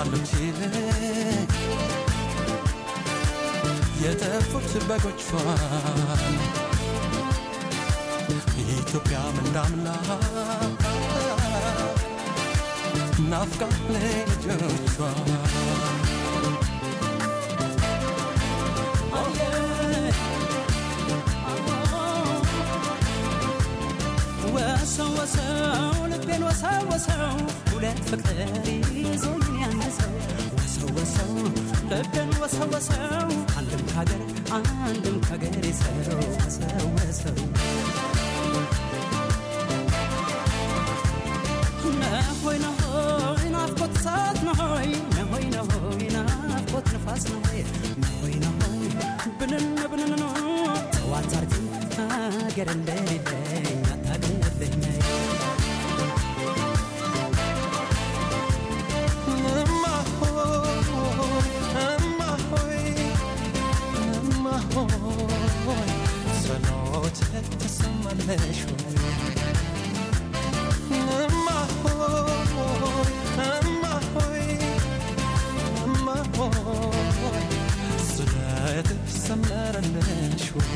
ከግመሎች ይልቅ የጠፉት በጎቿን ኢትዮጵያ ምንዳምላ ናፍቃ ልጆቿ ወሰው ወሰው ልቤን ወሰው ወሰው ሁለት ፍቅር ይዞኝ ያነሰው ወሰው ወሰው ልቤን ወሰው ወሰው አንድም ካገር አንድም ካገር ሰው ወሰው ወሰው ነሆይ ነሆይ ናፍቆት እሳት ነሆይ ነሆይ ነሆይ ናፍቆት ንፋስ ነሆይ ነሆይ ነሆይ ብንን ብንን ነው ጠዋት አርግኝ ሀገር እንደሌለኝ አታውቅልኝ እማ ሆይ እማ ሆይ እማ ሆይ ጸሎት ትሰማለሽ ወይ እማ ሆይ እማ ሆይ እማ ሆይ ስለትሽ ሰመረልሽ ወይ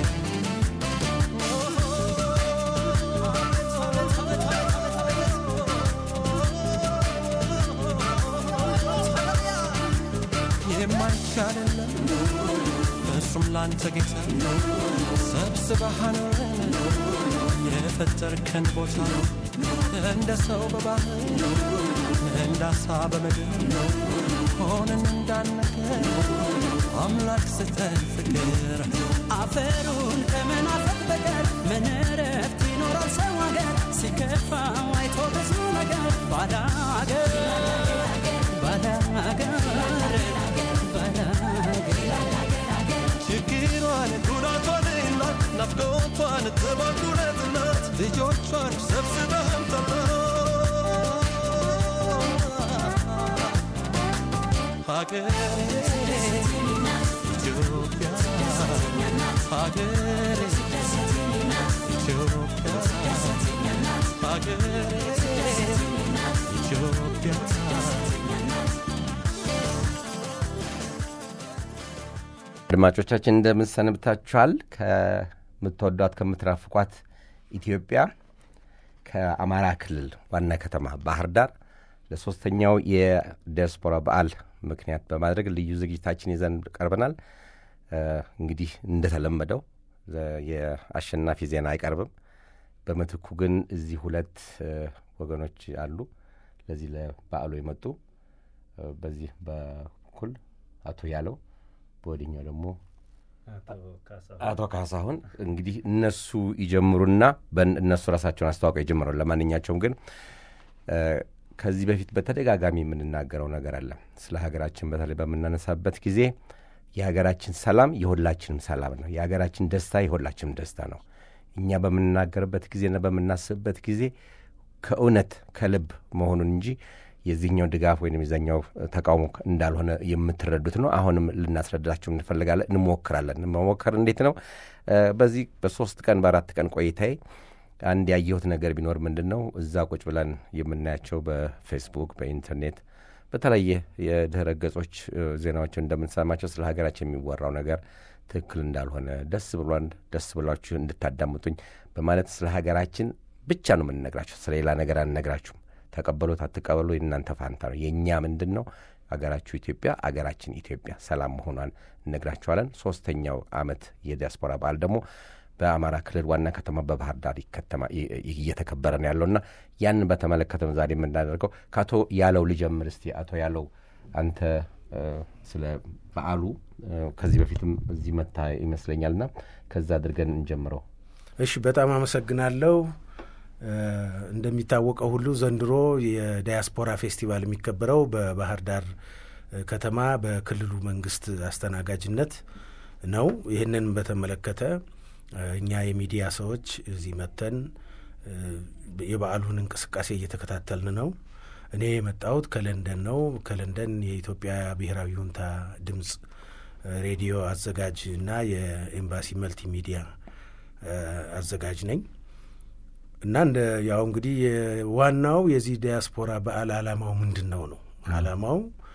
የማይቻልለም እሱም ላንተ ጌታ ሰብስበህ አኖረን የፈጠርከን ቦታ እንደ ሰው በባህር እንደ አሳ በምድር ሆነን እንዳነገር አምላክ ስተን ፍቅር አፈሩን ከመናፈቅ በቀር ምን እረፍት ይኖራል ሰው ሀገር ሲከፋው አይቶ ብዙ ነገር ባዳ ሀገር ባዳ ሀገር ባዳ ሀገር ችግሯን ጉዳቷን እናት ናፍቆቷን ተባጉረት እናት ልጆቿን ሰብስበህ አምጣላት ሀገሬ ኢትዮጵያ ሀገሬ ኢትዮጵያ ሀገሬ ኢትዮጵያ አድማጮቻችን እንደምን ሰንብታችኋል? ከምትወዷት ከምትናፍቋት ኢትዮጵያ ከአማራ ክልል ዋና ከተማ ባህር ዳር ለሶስተኛው የዲያስፖራ በዓል ምክንያት በማድረግ ልዩ ዝግጅታችን ይዘን ቀርበናል። እ፣ እንግዲህ እንደተለመደው እ፣ የአሸናፊ ዜና አይቀርብም። በምትኩ ግን እዚህ ሁለት እ፣ ወገኖች አሉ ለዚህ ለበዓሉ የመጡ እ፣ በዚህ በኩል አቶ ያለው በወዲኛው ደግሞ አቶ ካሳሁን እንግዲህ እነሱ ይጀምሩና በን- እነሱ ራሳቸውን አስተዋውቀው ይጀምራሉ። ለማንኛቸውም ግን እ፣ ከዚህ በፊት በተደጋጋሚ የምንናገረው ነገር አለ። ስለ ሀገራችን በተለይ በምናነሳበት ጊዜ የሀገራችን ሰላም የሁላችንም ሰላም ነው። የሀገራችን ደስታ የሁላችንም ደስታ ነው። እኛ በምንናገርበት ጊዜና በምናስብበት ጊዜ ከእውነት ከልብ መሆኑን እንጂ የዚህኛው ድጋፍ ወይም የዛኛው ተቃውሞ እንዳልሆነ የምትረዱት ነው። አሁንም ልናስረዳቸው እንፈልጋለን፣ እንሞክራለን። መሞከር እንዴት ነው? እ፣ በዚህ በሶስት ቀን በአራት ቀን ቆይታዬ አንድ ያየሁት ነገር ቢኖር ምንድን ነው እዛ ቁጭ ብለን የምናያቸው በፌስቡክ በኢንተርኔት በተለያየ የድህረ ገጾች እ፣ ዜናዎችን እንደምንሰማቸው ስለ ሀገራችን የሚወራው ነገር ትክክል እንዳልሆነ ደስ ብሏን ደስ ብሏችሁ እንድታዳምጡኝ በማለት ስለ ሀገራችን ብቻ ነው የምንነግራችሁ። ስለ ሌላ ነገር አንነግራችሁም። ተቀበሉት አትቀበሉ የእናንተ ፋንታ ነው። የእኛ ምንድን ነው አገራችሁ ኢትዮጵያ አገራችን ኢትዮጵያ ሰላም መሆኗን እነግራችኋለን። ሶስተኛው ዓመት የዲያስፖራ በዓል ደግሞ በአማራ ክልል ዋና ከተማ በባህር ዳር ይከተማ እየተከበረ ነው ያለውና ያንን በተመለከተ ነው ዛሬ የምናደርገው። ከአቶ ያለው ልጀምር እስቲ። አቶ ያለው አንተ እ፣ ስለ በዓሉ እ፣ ከዚህ በፊትም እዚህ መታ ይመስለኛልና ከዛ አድርገን እንጀምረው። እሺ በጣም አመሰግናለሁ። እ፣ እንደሚታወቀው ሁሉ ዘንድሮ የዳያስፖራ ፌስቲቫል የሚከበረው በባህር ዳር እ፣ ከተማ በክልሉ መንግስት አስተናጋጅነት ነው። ይህንን በተመለከተ እ፣ እኛ የሚዲያ ሰዎች እዚህ መጥተን እ፣ የበዓሉን እንቅስቃሴ እየተከታተልን ነው። እኔ የመጣሁት ከለንደን ነው። ከለንደን የኢትዮጵያ ብሔራዊ ሁንታ ድምፅ እ፣ ሬዲዮ አዘጋጅ እና የኤምባሲ መልቲ ሚዲያ እ፣ አዘጋጅ ነኝ እና እንደ ያው እንግዲህ የ- ዋናው የዚህ ዲያስፖራ በዓል አላማው ምንድን ነው ነው አላማው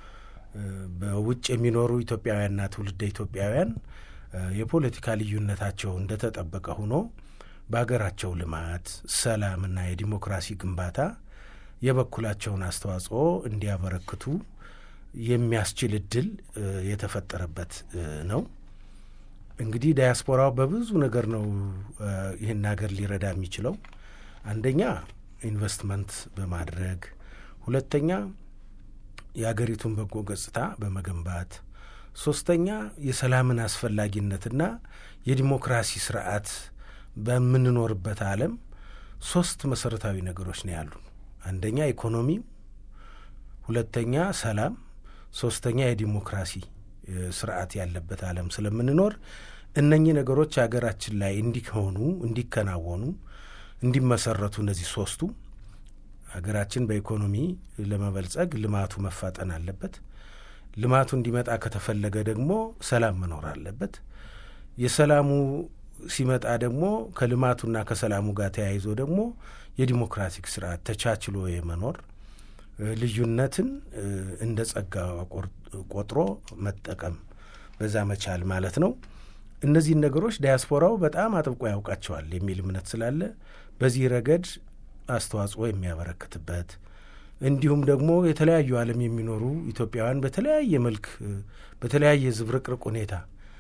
በውጭ የሚኖሩ ኢትዮጵያውያንና ትውልደ ኢትዮጵያውያን የፖለቲካ ልዩነታቸው እንደተጠበቀ ሆኖ በሀገራቸው ልማት፣ ሰላምና የዲሞክራሲ ግንባታ የበኩላቸውን አስተዋጽኦ እንዲያበረክቱ የሚያስችል እድል የተፈጠረበት ነው። እንግዲህ ዳያስፖራው በብዙ ነገር ነው ይህን ሀገር ሊረዳ የሚችለው። አንደኛ ኢንቨስትመንት በማድረግ ሁለተኛ የአገሪቱን በጎ ገጽታ በመገንባት ሶስተኛ የሰላምን አስፈላጊነትና የዲሞክራሲ ስርዓት በምንኖርበት ዓለም ሶስት መሰረታዊ ነገሮች ነው ያሉ። አንደኛ ኢኮኖሚ፣ ሁለተኛ ሰላም፣ ሶስተኛ የዲሞክራሲ ስርዓት ያለበት ዓለም ስለምንኖር እነኚህ ነገሮች ሀገራችን ላይ እንዲሆኑ እንዲከናወኑ እንዲመሰረቱ እነዚህ ሶስቱ ሀገራችን በኢኮኖሚ ለመበልጸግ ልማቱ መፋጠን አለበት። ልማቱ እንዲመጣ ከተፈለገ ደግሞ ሰላም መኖር አለበት። የሰላሙ ሲመጣ ደግሞ ከልማቱና ከሰላሙ ጋር ተያይዞ ደግሞ የዲሞክራቲክ ስርዓት ተቻችሎ የመኖር ልዩነትን እንደ ጸጋ ቆጥሮ መጠቀም በዛ መቻል ማለት ነው። እነዚህን ነገሮች ዳያስፖራው በጣም አጥብቆ ያውቃቸዋል የሚል እምነት ስላለ በዚህ ረገድ አስተዋጽኦ የሚያበረክትበት እንዲሁም ደግሞ የተለያዩ ዓለም የሚኖሩ ኢትዮጵያውያን በተለያየ መልክ በተለያየ ዝብርቅርቅ ሁኔታ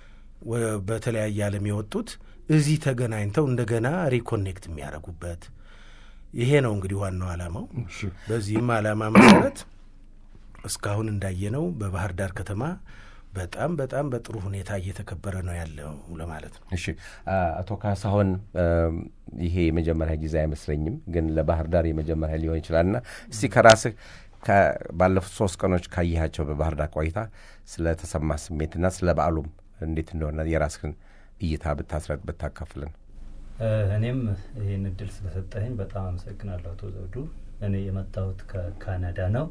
በተለያየ ዓለም የወጡት እዚህ ተገናኝተው እንደገና ሪኮኔክት የሚያደርጉበት ይሄ ነው እንግዲህ ዋናው ዓላማው። በዚህም ዓላማ መሰረት እስካሁን እንዳየነው በባህር ዳር ከተማ በጣም በጣም በጥሩ ሁኔታ እየተከበረ ነው ያለው ለማለት ነው። እሺ አቶ ካሳሁን ይሄ የመጀመሪያ ጊዜ አይመስለኝም፣ ግን ለባህር ዳር የመጀመሪያ ሊሆን ይችላልና እስቲ ከራስህ ባለፉት ሶስት ቀኖች ካየሃቸው በባህር ዳር ቆይታ ስለተሰማ ስሜትና ስለ በዓሉም እንዴት እንደሆነ የራስህን እይታ ብታስረጥ ብታካፍልን። እኔም ይህን እድል ስለሰጠኝ በጣም አመሰግናለሁ አቶ ዘውዱ። እኔ የመጣሁት ከካናዳ ነው።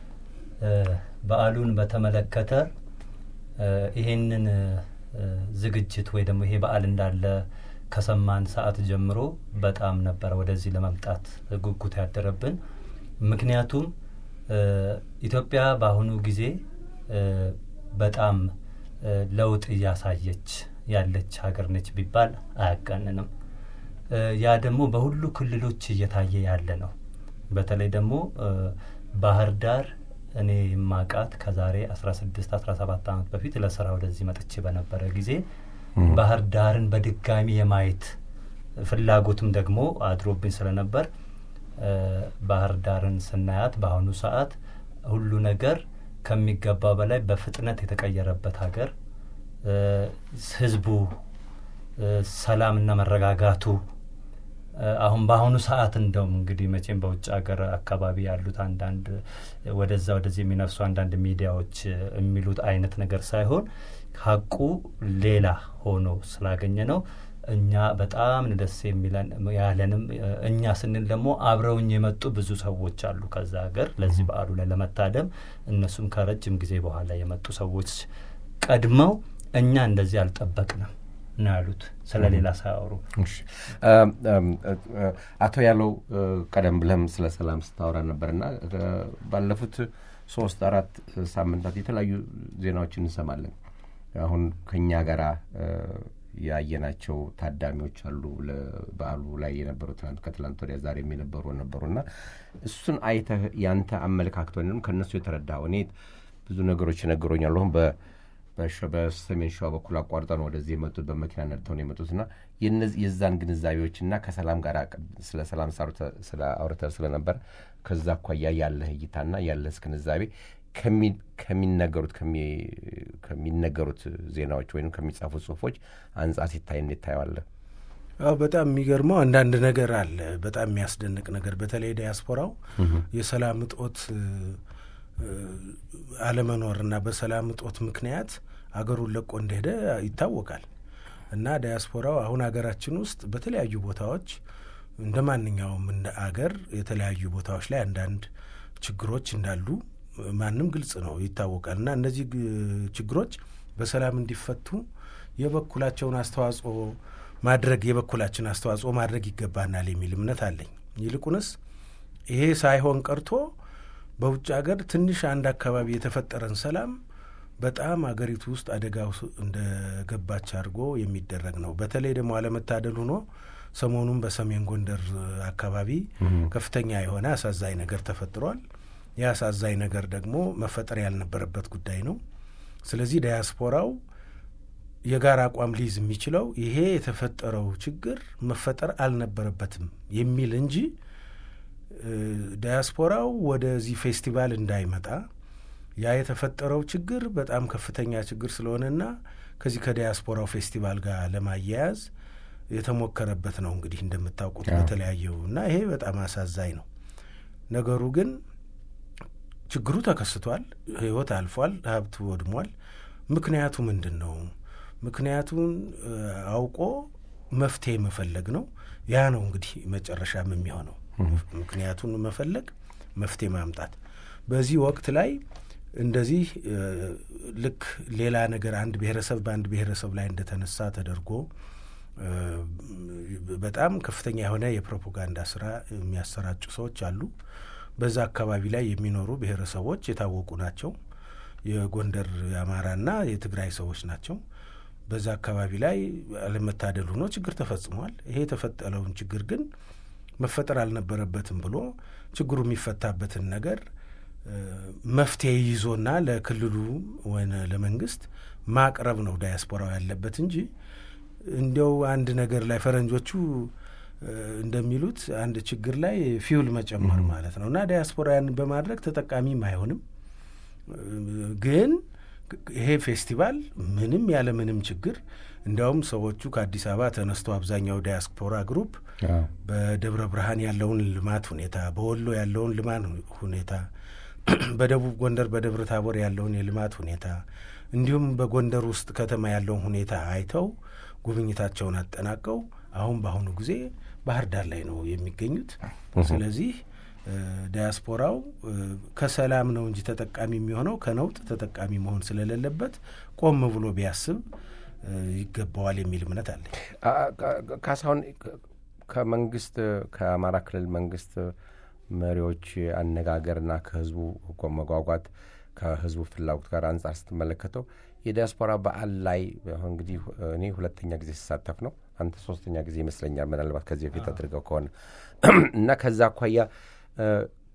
በዓሉን በተመለከተ ይሄንን ዝግጅት ወይ ደግሞ ይሄ በዓል እንዳለ ከሰማን ሰዓት ጀምሮ በጣም ነበረ ወደዚህ ለመምጣት ጉጉት ያደረብን። ምክንያቱም ኢትዮጵያ በአሁኑ ጊዜ በጣም ለውጥ እያሳየች ያለች ሀገር ነች ቢባል አያጋንንም። ያ ደግሞ በሁሉ ክልሎች እየታየ ያለ ነው። በተለይ ደግሞ ባህር ዳር እኔ የማቃት ከዛሬ አስራ ስድስት አስራ ሰባት ዓመት በፊት ለስራ ወደዚህ መጥቼ በነበረ ጊዜ ባህር ዳርን በድጋሚ የማየት ፍላጎትም ደግሞ አድሮብኝ ስለነበር ባህር ዳርን ስናያት በአሁኑ ሰዓት ሁሉ ነገር ከሚገባው በላይ በፍጥነት የተቀየረበት ሀገር ህዝቡ ሰላምና መረጋጋቱ አሁን በአሁኑ ሰዓት እንደውም እንግዲህ መቼም በውጭ ሀገር አካባቢ ያሉት አንዳንድ ወደዛ ወደዚህ የሚነፍሱ አንዳንድ ሚዲያዎች የሚሉት አይነት ነገር ሳይሆን ሀቁ ሌላ ሆኖ ስላገኘ ነው። እኛ በጣም ደስ የሚለን ያለንም እኛ ስንል ደግሞ አብረውኝ የመጡ ብዙ ሰዎች አሉ ከዛ ሀገር ለዚህ በዓሉ ላይ ለመታደም እነሱም ከረጅም ጊዜ በኋላ የመጡ ሰዎች ቀድመው እኛ እንደዚህ አልጠበቅንም ነው ያሉት፣ ስለ ሌላ ሳያወሩ። አቶ ያለው ቀደም ብለህም ስለ ሰላም ስታወራ ነበርና ባለፉት ሶስት አራት ሳምንታት የተለያዩ ዜናዎችን እንሰማለን። አሁን ከኛ ጋራ ያየናቸው ታዳሚዎች አሉ። በዓሉ ላይ የነበሩ ትናንት ከትላንት ወዲያ ዛሬም የነበሩ ነበሩና እሱን አይተህ ያንተ አመለካከት ወይም ከእነሱ የተረዳው እኔ ብዙ ነገሮች ይነግሮኛል። አሁን በሰሜን ሸዋ በኩል አቋርጠን ወደዚህ የመጡት በመኪና ነድተው ነው የመጡትና የዛን ግንዛቤዎችና ከሰላም ጋር ስለ ሰላም ስለ አውርተህ ስለነበር ከዛ አኳያ ያለህ እይታና ያለህ ግንዛቤ ከሚነገሩት ከሚነገሩት ዜናዎች ወይም ከሚጻፉ ጽሁፎች አንጻር ሲታይ እንዴት ታየዋለህ? አዎ በጣም የሚገርመው አንዳንድ ነገር አለ። በጣም የሚያስደንቅ ነገር በተለይ ዲያስፖራው የሰላም እጦት አለመኖርና በሰላም እጦት ምክንያት አገሩን ለቆ እንደሄደ ይታወቃል። እና ዲያስፖራው አሁን ሀገራችን ውስጥ በተለያዩ ቦታዎች እንደ ማንኛውም እንደ አገር የተለያዩ ቦታዎች ላይ አንዳንድ ችግሮች እንዳሉ ማንም ግልጽ ነው ይታወቃል። እና እነዚህ ችግሮች በሰላም እንዲፈቱ የበኩላቸውን አስተዋጽኦ ማድረግ የበኩላችን አስተዋጽኦ ማድረግ ይገባናል የሚል እምነት አለኝ። ይልቁንስ ይሄ ሳይሆን ቀርቶ በውጭ ሀገር ትንሽ አንድ አካባቢ የተፈጠረን ሰላም በጣም አገሪቱ ውስጥ አደጋ ውስ- እንደገባች አድርጎ የሚደረግ ነው። በተለይ ደግሞ አለመታደል ሆኖ ሰሞኑን በሰሜን ጎንደር አካባቢ ከፍተኛ የሆነ አሳዛኝ ነገር ተፈጥሯል። ይህ አሳዛኝ ነገር ደግሞ መፈጠር ያልነበረበት ጉዳይ ነው። ስለዚህ ዳያስፖራው የጋራ አቋም ሊይዝ የሚችለው ይሄ የተፈጠረው ችግር መፈጠር አልነበረበትም የሚል እንጂ እ፣ ዳያስፖራው ወደዚህ ፌስቲቫል እንዳይመጣ ያ የተፈጠረው ችግር በጣም ከፍተኛ ችግር ስለሆነና ከዚህ ከዳያስፖራው ፌስቲቫል ጋር ለማያያዝ የተሞከረበት ነው። እንግዲህ እንደምታውቁት አዎ። በተለያየው እና ይሄ በጣም አሳዛኝ ነው። ነገሩ ግን ችግሩ ተከስቷል፣ ሕይወት አልፏል፣ ሀብት ወድሟል። ምክንያቱ ምንድን ነው? ምክንያቱን እ፣ አውቆ መፍትሄ መፈለግ ነው። ያ ነው እንግዲህ መጨረሻም የሚሆነው ምክንያቱን መፈለግ፣ መፍትሄ ማምጣት። በዚህ ወቅት ላይ እንደዚህ እ፣ ልክ ሌላ ነገር አንድ ብሔረሰብ በአንድ ብሔረሰብ ላይ እንደተነሳ ተደርጎ እ፣ በጣም ከፍተኛ የሆነ የፕሮፓጋንዳ ስራ የሚያሰራጩ ሰዎች አሉ። በዛ አካባቢ ላይ የሚኖሩ ብሔረሰቦች የታወቁ ናቸው። የጎንደር የአማራና የትግራይ ሰዎች ናቸው። በዛ አካባቢ ላይ አለመታደል ሆኖ ችግር ተፈጽሟል። ይሄ የተፈጠረውን ችግር ግን መፈጠር አልነበረበትም ብሎ ችግሩ የሚፈታበትን ነገር እ፣ መፍትሄ ይዞና ለክልሉ ወይ ለመንግስት ማቅረብ ነው ዳያስፖራው ያለበት እንጂ እንዲያው አንድ ነገር ላይ ፈረንጆቹ እ፣ እንደሚሉት አንድ ችግር ላይ ፊውል መጨመር ማለት ነው እና ዳያስፖራ ያንን በማድረግ ተጠቃሚም አይሆንም። እ፣ ግን ይሄ ፌስቲቫል ምንም ያለ ምንም ችግር እንዲያውም ሰዎቹ ከአዲስ አበባ ተነስቶ አብዛኛው ዳያስፖራ ግሩፕ አዎ። በደብረ ብርሃን ያለውን ልማት ሁኔታ፣ በወሎ ያለውን ልማት ሁኔታ፣ በደቡብ ጎንደር በደብረ ታቦር ያለውን የልማት ሁኔታ እንዲሁም በጎንደር ውስጥ ከተማ ያለውን ሁኔታ አይተው ጉብኝታቸውን አጠናቀው አሁን በአሁኑ ጊዜ ባህር ዳር ላይ ነው የሚገኙት። ስለዚህ እ፣ ዳያስፖራው እ፣ ከሰላም ነው እንጂ ተጠቃሚ የሚሆነው ከነውጥ ተጠቃሚ መሆን ስለሌለበት ቆም ብሎ ቢያስብ እ፣ ይገባዋል የሚል እምነት አለኝ። አ- ካ- ካሳሁን ከ- ከመንግስት ከአማራ ክልል መንግስት መሪዎች አነጋገርና ከህዝቡ እኮ መጓጓት ከህዝቡ ፍላጎት ጋር አንጻር ስትመለከተው የዲያስፖራ በዓል ላይ አሁን እንግዲህ እኔ ሁለተኛ ጊዜ ሲሳተፍ ነው። አንተ ሶስተኛ ጊዜ ይመስለኛል ምናልባት ከዚህ በፊት አድርገው ከሆነ እና ከዛ አኳያ እ፣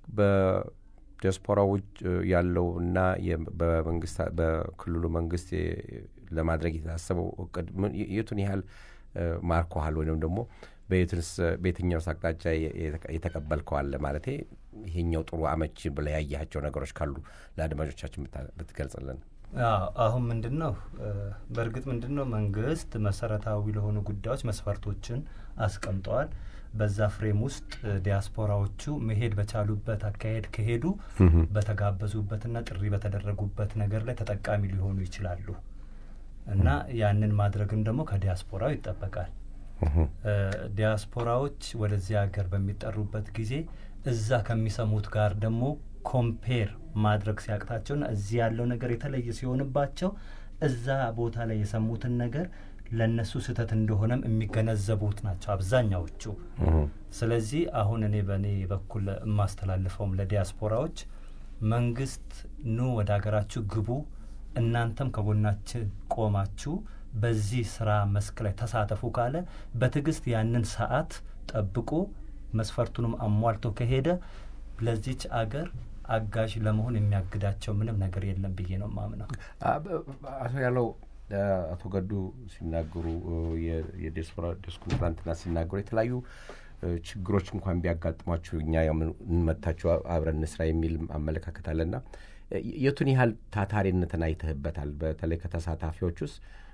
በዲያስፖራ ውጭ ያለው እና የ- በመንግስት በክልሉ መንግስት የ- ለማድረግ የታሰበው እቅድ ምን- የቱን ያህል እ፣ ማርኮሃል ወይም ደግሞ በየትንስ በየትኛውስ አቅጣጫ የ- የተቀ- የተቀበልከዋል ማለቴ ይሄኛው ጥሩ አመቺ ብለህ ያያቸው ነገሮች ካሉ ለአድማጮቻችን ብታ- ብትገልጽልን። አዎ፣ አሁን ምንድን ነው እ፣ በእርግጥ ምንድን ነው መንግስት መሰረታዊ ለሆኑ ጉዳዮች መስፈርቶችን አስቀምጠዋል። በዛ ፍሬም ውስጥ እ፣ ዲያስፖራዎቹ መሄድ በቻሉበት አካሄድ ከሄዱ በተጋበዙበትና ጥሪ በተደረጉበት ነገር ላይ ተጠቃሚ ሊሆኑ ይችላሉ እና ያንን ማድረግም ደግሞ ከዲያስፖራው ይጠበቃል። እ፣ ዲያስፖራዎች ወደዚህ ሀገር በሚጠሩበት ጊዜ እዛ ከሚሰሙት ጋር ደግሞ ኮምፔር ማድረግ ሲያቅታቸውና እዚህ ያለው ነገር የተለየ ሲሆንባቸው እዛ ቦታ ላይ የሰሙትን ነገር ለእነሱ ስህተት እንደሆነም የሚገነዘቡት ናቸው አብዛኛዎቹ። ስለዚህ አሁን እኔ በእኔ በኩል የማስተላልፈውም ለዲያስፖራዎች መንግስት ኑ ወደ ሀገራችሁ ግቡ፣ እናንተም ከጎናችን ቆማችሁ በዚህ ስራ መስክ ላይ ተሳተፉ ካለ በትዕግስት ያንን ሰዓት ጠብቆ መስፈርቱንም አሟልቶ ከሄደ ለዚች አገር አጋዥ ለመሆን የሚያግዳቸው ምንም ነገር የለም ብዬ ነው ማምነው። አቶ ያለው አቶ ገዱ ሲናገሩ የዲያስፖራ ዲስኩን ትናንትና ሲናገሩ የተለያዩ ችግሮች እንኳን ቢያጋጥሟችሁ እኛ እንመታችሁ አብረን እንስራ የሚል አመለካከት አለና የቱን ያህል ታታሪነትን አይተህበታል? በተለይ ከተሳታፊዎች ውስጥ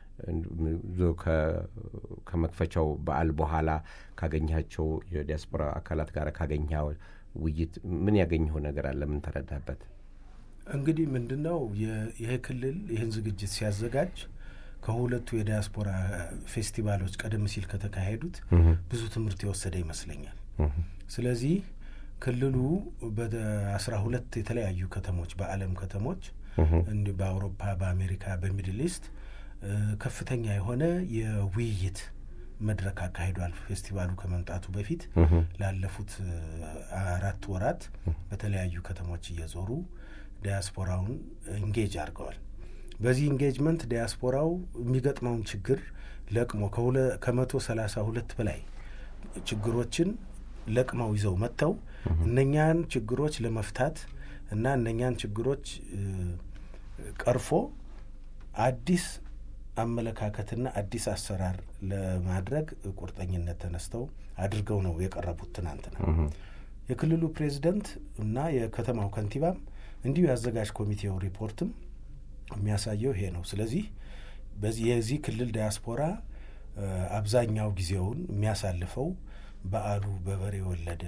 ከመክፈቻው በዓል በኋላ ካገኘሃቸው የዲያስፖራ አካላት ጋር ካገኘኸው ውይይት ምን ያገኘኸው ነገር አለ? ምን ተረዳበት? እንግዲህ ምንድን ነው ይሄ ክልል ይህን ዝግጅት ሲያዘጋጅ ከሁለቱ የዲያስፖራ ፌስቲቫሎች ቀደም ሲል ከተካሄዱት ብዙ ትምህርት የወሰደ ይመስለኛል። ስለዚህ ክልሉ በአስራ ሁለት የተለያዩ ከተሞች በዓለም ከተሞች እንዲህ በአውሮፓ፣ በአሜሪካ፣ በሚድል ኢስት ከፍተኛ የሆነ የውይይት መድረክ አካሂዷል። ፌስቲቫሉ ከመምጣቱ በፊት ላለፉት አራት ወራት በተለያዩ ከተሞች እየዞሩ ዲያስፖራውን ኢንጌጅ አድርገዋል። በዚህ ኢንጌጅመንት ዲያስፖራው የሚገጥመውን ችግር ለቅሞ ከመቶ ሰላሳ ሁለት በላይ ችግሮችን ለቅመው ይዘው መጥተው እነኛን ችግሮች ለመፍታት እና እነኛን ችግሮች ቀርፎ አዲስ አመለካከትና አዲስ አሰራር ለማድረግ ቁርጠኝነት ተነስተው አድርገው ነው የቀረቡት። ትናንትና የክልሉ ፕሬዚደንት እና የከተማው ከንቲባም እንዲሁ የአዘጋጅ ኮሚቴው ሪፖርትም የሚያሳየው ይሄ ነው። ስለዚህ በዚህ የዚህ ክልል ዲያስፖራ አብዛኛው ጊዜውን የሚያሳልፈው በዓሉ በበሬ ወለደ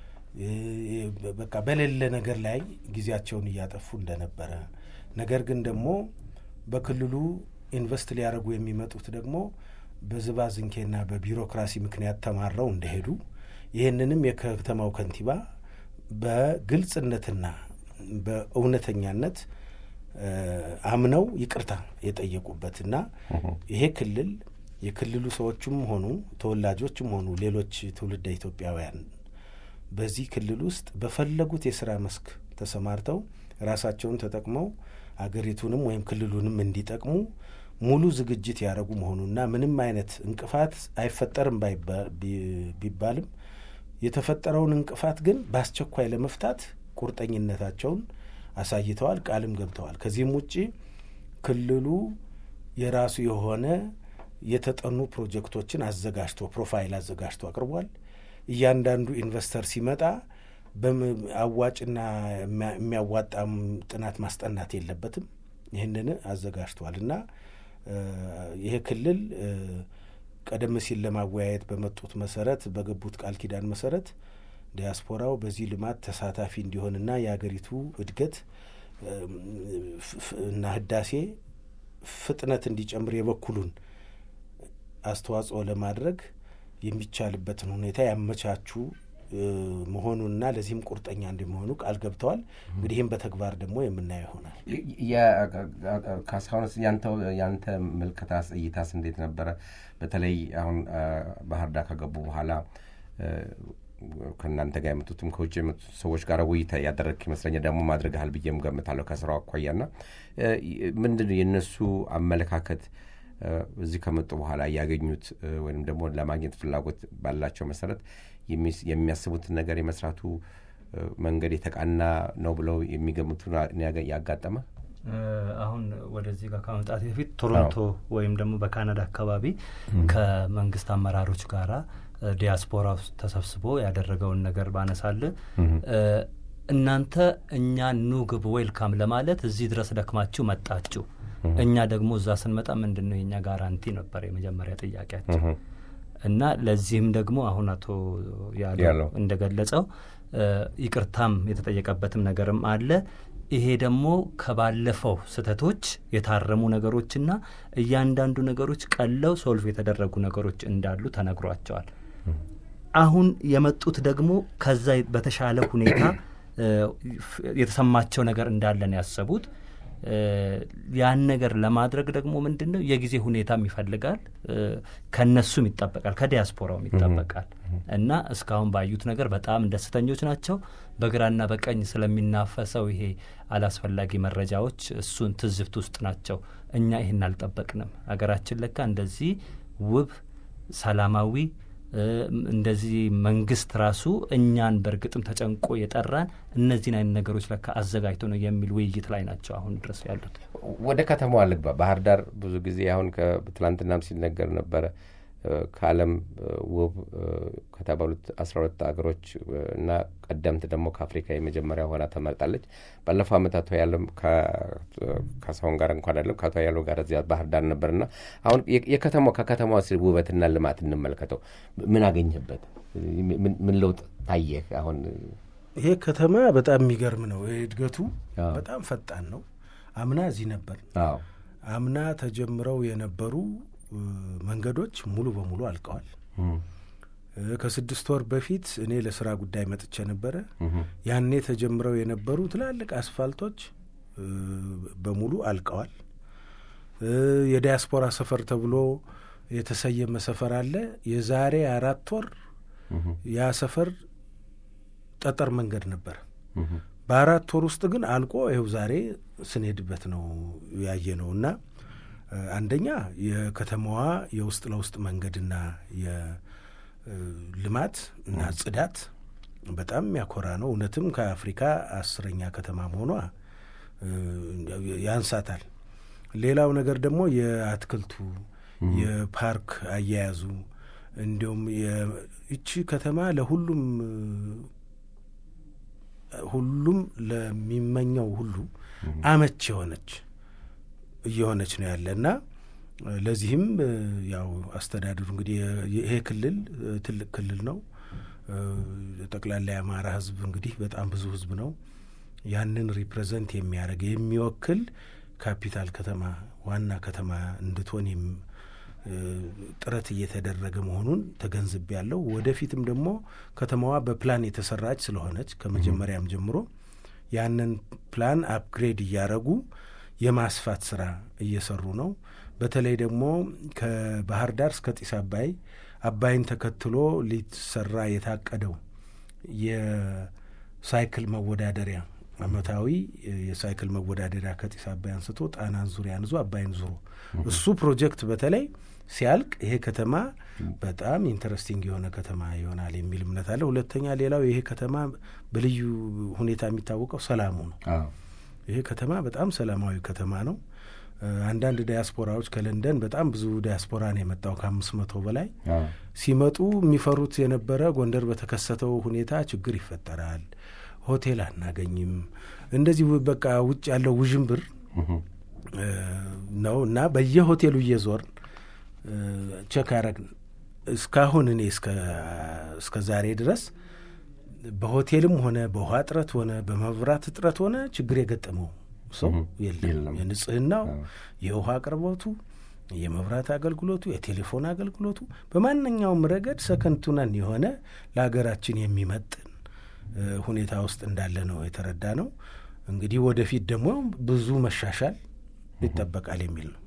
በቃ በሌለ ነገር ላይ ጊዜያቸውን እያጠፉ እንደነበረ ነገር ግን ደግሞ በክልሉ ኢንቨስት ሊያደርጉ የሚመጡት ደግሞ በዝባዝንኬና በቢሮክራሲ ምክንያት ተማረው እንደሄዱ ይህንንም የከተማው ከንቲባ በግልጽነትና በእውነተኛነት አምነው ይቅርታ የጠየቁበትና ይሄ ክልል የክልሉ ሰዎችም ሆኑ ተወላጆችም ሆኑ ሌሎች ትውልደ ኢትዮጵያውያን በዚህ ክልል ውስጥ በፈለጉት የስራ መስክ ተሰማርተው ራሳቸውን ተጠቅመው አገሪቱንም ወይም ክልሉንም እንዲጠቅሙ ሙሉ ዝግጅት ያደረጉ መሆኑና ምንም አይነት እንቅፋት አይፈጠርም ቢባልም የተፈጠረውን እንቅፋት ግን በአስቸኳይ ለመፍታት ቁርጠኝነታቸውን አሳይተዋል፣ ቃልም ገብተዋል። ከዚህም ውጪ ክልሉ የራሱ የሆነ የተጠኑ ፕሮጀክቶችን አዘጋጅቶ ፕሮፋይል አዘጋጅቶ አቅርቧል። እያንዳንዱ ኢንቨስተር ሲመጣ አዋጭና የሚያዋጣም ጥናት ማስጠናት የለበትም። ይህንን አዘጋጅቷል እና ይሄ ክልል ቀደም ሲል ለማወያየት በመጡት መሰረት በገቡት ቃል ኪዳን መሰረት ዲያስፖራው በዚህ ልማት ተሳታፊ እንዲሆንና የሀገሪቱ እድገት እና ህዳሴ ፍጥነት እንዲጨምር የበኩሉን አስተዋጽኦ ለማድረግ የሚቻልበትን ሁኔታ ያመቻቹ መሆኑንና ለዚህም ቁርጠኛ እንደሚሆኑ ቃል ገብተዋል። እንግዲህ ይህም በተግባር ደግሞ የምናየው ይሆናል። ካሳሁንስ ያንተ ምልከታ እይታስ እንዴት ነበረ? በተለይ አሁን ባህር ዳር ከገቡ በኋላ ከእናንተ ጋር የመጡትም ከውጭ የመጡት ሰዎች ጋር ውይይት ያደረግክ ይመስለኛል። ደግሞ ማድረግሃል ብዬም ገምታለሁ ከስራው አኳያና ምንድን ነው የእነሱ አመለካከት እዚህ ከመጡ በኋላ ያገኙት ወይም ደግሞ ለማግኘት ፍላጎት ባላቸው መሰረት የሚያስቡትን ነገር የመስራቱ መንገድ የተቃና ነው ብለው የሚገምቱ ያጋጠመ አሁን ወደዚህ ጋር ከመምጣት በፊት ቶሮንቶ ወይም ደግሞ በካናዳ አካባቢ ከመንግስት አመራሮች ጋራ ዲያስፖራ ውስጥ ተሰብስቦ ያደረገውን ነገር ባነሳል እናንተ እኛ ኑ ግቡ ዌልካም ለማለት እዚህ ድረስ ደክማችሁ መጣችሁ እኛ ደግሞ እዛ ስንመጣ ምንድን ነው የእኛ ጋራንቲ ነበር የመጀመሪያ ጥያቄያቸው እና ለዚህም ደግሞ አሁን አቶ ያለው እንደገለጸው ይቅርታም የተጠየቀበትም ነገርም አለ። ይሄ ደግሞ ከባለፈው ስህተቶች የታረሙ ነገሮችና እያንዳንዱ ነገሮች ቀለው ሶልቭ የተደረጉ ነገሮች እንዳሉ ተነግሯቸዋል። አሁን የመጡት ደግሞ ከዛ በተሻለ ሁኔታ የተሰማቸው ነገር እንዳለን ያሰቡት ያን ነገር ለማድረግ ደግሞ ምንድን ነው የጊዜ ሁኔታም ይፈልጋል፣ ከነሱም ይጠበቃል፣ ከዲያስፖራውም ይጠበቃል እና እስካሁን ባዩት ነገር በጣም ደስተኞች ናቸው። በግራና በቀኝ ስለሚናፈሰው ይሄ አላስፈላጊ መረጃዎች እሱን ትዝብት ውስጥ ናቸው። እኛ ይህን አልጠበቅንም። ሀገራችን ለካ እንደዚህ ውብ ሰላማዊ እንደዚህ መንግስት ራሱ እኛን በእርግጥም ተጨንቆ የጠራን እነዚህን አይነት ነገሮች ለካ አዘጋጅቶ ነው የሚል ውይይት ላይ ናቸው አሁን ድረስ ያሉት። ወደ ከተማዋ ልግባ። ባህር ዳር ብዙ ጊዜ አሁን ትላንትናም ሲነገር ነበረ ከዓለም ውብ ከተባሉት አስራ ሁለት ሀገሮች እና ቀደምት ደግሞ ከአፍሪካ የመጀመሪያ ሆና ተመርጣለች። ባለፈው ዓመት አቶ ያለም ከሳሁን ጋር እንኳን አይደለም ከአቶ ያለው ጋር እዚያ ባህር ዳር ነበርና አሁን የከተማው ከከተማዋ ውበትና ልማት እንመልከተው። ምን አገኘበት? ምን ለውጥ ታየህ? አሁን ይሄ ከተማ በጣም የሚገርም ነው። እድገቱ በጣም ፈጣን ነው። አምና እዚህ ነበር። አምና ተጀምረው የነበሩ መንገዶች ሙሉ በሙሉ አልቀዋል። ከስድስት ወር በፊት እኔ ለስራ ጉዳይ መጥቼ ነበረ። ያኔ ተጀምረው የነበሩ ትላልቅ አስፋልቶች በሙሉ አልቀዋል። የዲያስፖራ ሰፈር ተብሎ የተሰየመ ሰፈር አለ። የዛሬ አራት ወር ያ ሰፈር ጠጠር መንገድ ነበር። በአራት ወር ውስጥ ግን አልቆ ይኸው ዛሬ ስንሄድበት ነው ያየ ነው እና አንደኛ የከተማዋ የውስጥ ለውስጥ መንገድና የልማት እና ጽዳት በጣም የሚያኮራ ነው። እውነትም ከአፍሪካ አስረኛ ከተማ መሆኗ ያንሳታል። ሌላው ነገር ደግሞ የአትክልቱ የፓርክ አያያዙ እንዲሁም ይቺ ከተማ ለሁሉም ሁሉም ለሚመኘው ሁሉ አመች የሆነች እየሆነች ነው ያለ እና ለዚህም ያው አስተዳደሩ እንግዲህ ይሄ ክልል ትልቅ ክልል ነው። ጠቅላላ የአማራ ሕዝብ እንግዲህ በጣም ብዙ ሕዝብ ነው። ያንን ሪፕሬዘንት የሚያደርግ የሚወክል ካፒታል ከተማ ዋና ከተማ እንድትሆን ጥረት እየተደረገ መሆኑን ተገንዝቤ ያለው ወደፊትም ደግሞ ከተማዋ በፕላን የተሰራች ስለሆነች ከመጀመሪያም ጀምሮ ያንን ፕላን አፕግሬድ እያደረጉ የማስፋት ስራ እየሰሩ ነው። በተለይ ደግሞ ከባህር ዳር እስከ ጢስ አባይ አባይን ተከትሎ ሊሰራ የታቀደው የሳይክል መወዳደሪያ አመታዊ የሳይክል መወዳደሪያ ከጢስ አባይ አንስቶ ጣናን ዙሪያን ይዞ አባይን ዙሮ እሱ ፕሮጀክት በተለይ ሲያልቅ ይሄ ከተማ በጣም ኢንተረስቲንግ የሆነ ከተማ ይሆናል የሚል እምነት አለ። ሁለተኛ ሌላው ይሄ ከተማ በልዩ ሁኔታ የሚታወቀው ሰላሙ ነው። ይሄ ከተማ በጣም ሰላማዊ ከተማ ነው። አንዳንድ ዲያስፖራዎች ከለንደን በጣም ብዙ ዲያስፖራ ነው የመጣው ከአምስት መቶ በላይ ሲመጡ የሚፈሩት የነበረ ጎንደር በተከሰተው ሁኔታ ችግር ይፈጠራል፣ ሆቴል አናገኝም፣ እንደዚህ በቃ ውጭ ያለው ውዥንብር ነው እና በየሆቴሉ እየዞርን ቸክ ያረግን እስካሁን እኔ እስከ ዛሬ ድረስ በሆቴልም ሆነ በውሃ እጥረት ሆነ በመብራት እጥረት ሆነ ችግር የገጠመው ሰው የለም። የንጽህናው፣ የውሃ አቅርቦቱ፣ የመብራት አገልግሎቱ፣ የቴሌፎን አገልግሎቱ በማንኛውም ረገድ ሰከንቱነን የሆነ ለሀገራችን የሚመጥን ሁኔታ ውስጥ እንዳለ ነው የተረዳ ነው። እንግዲህ ወደፊት ደግሞ ብዙ መሻሻል ይጠበቃል የሚል ነው።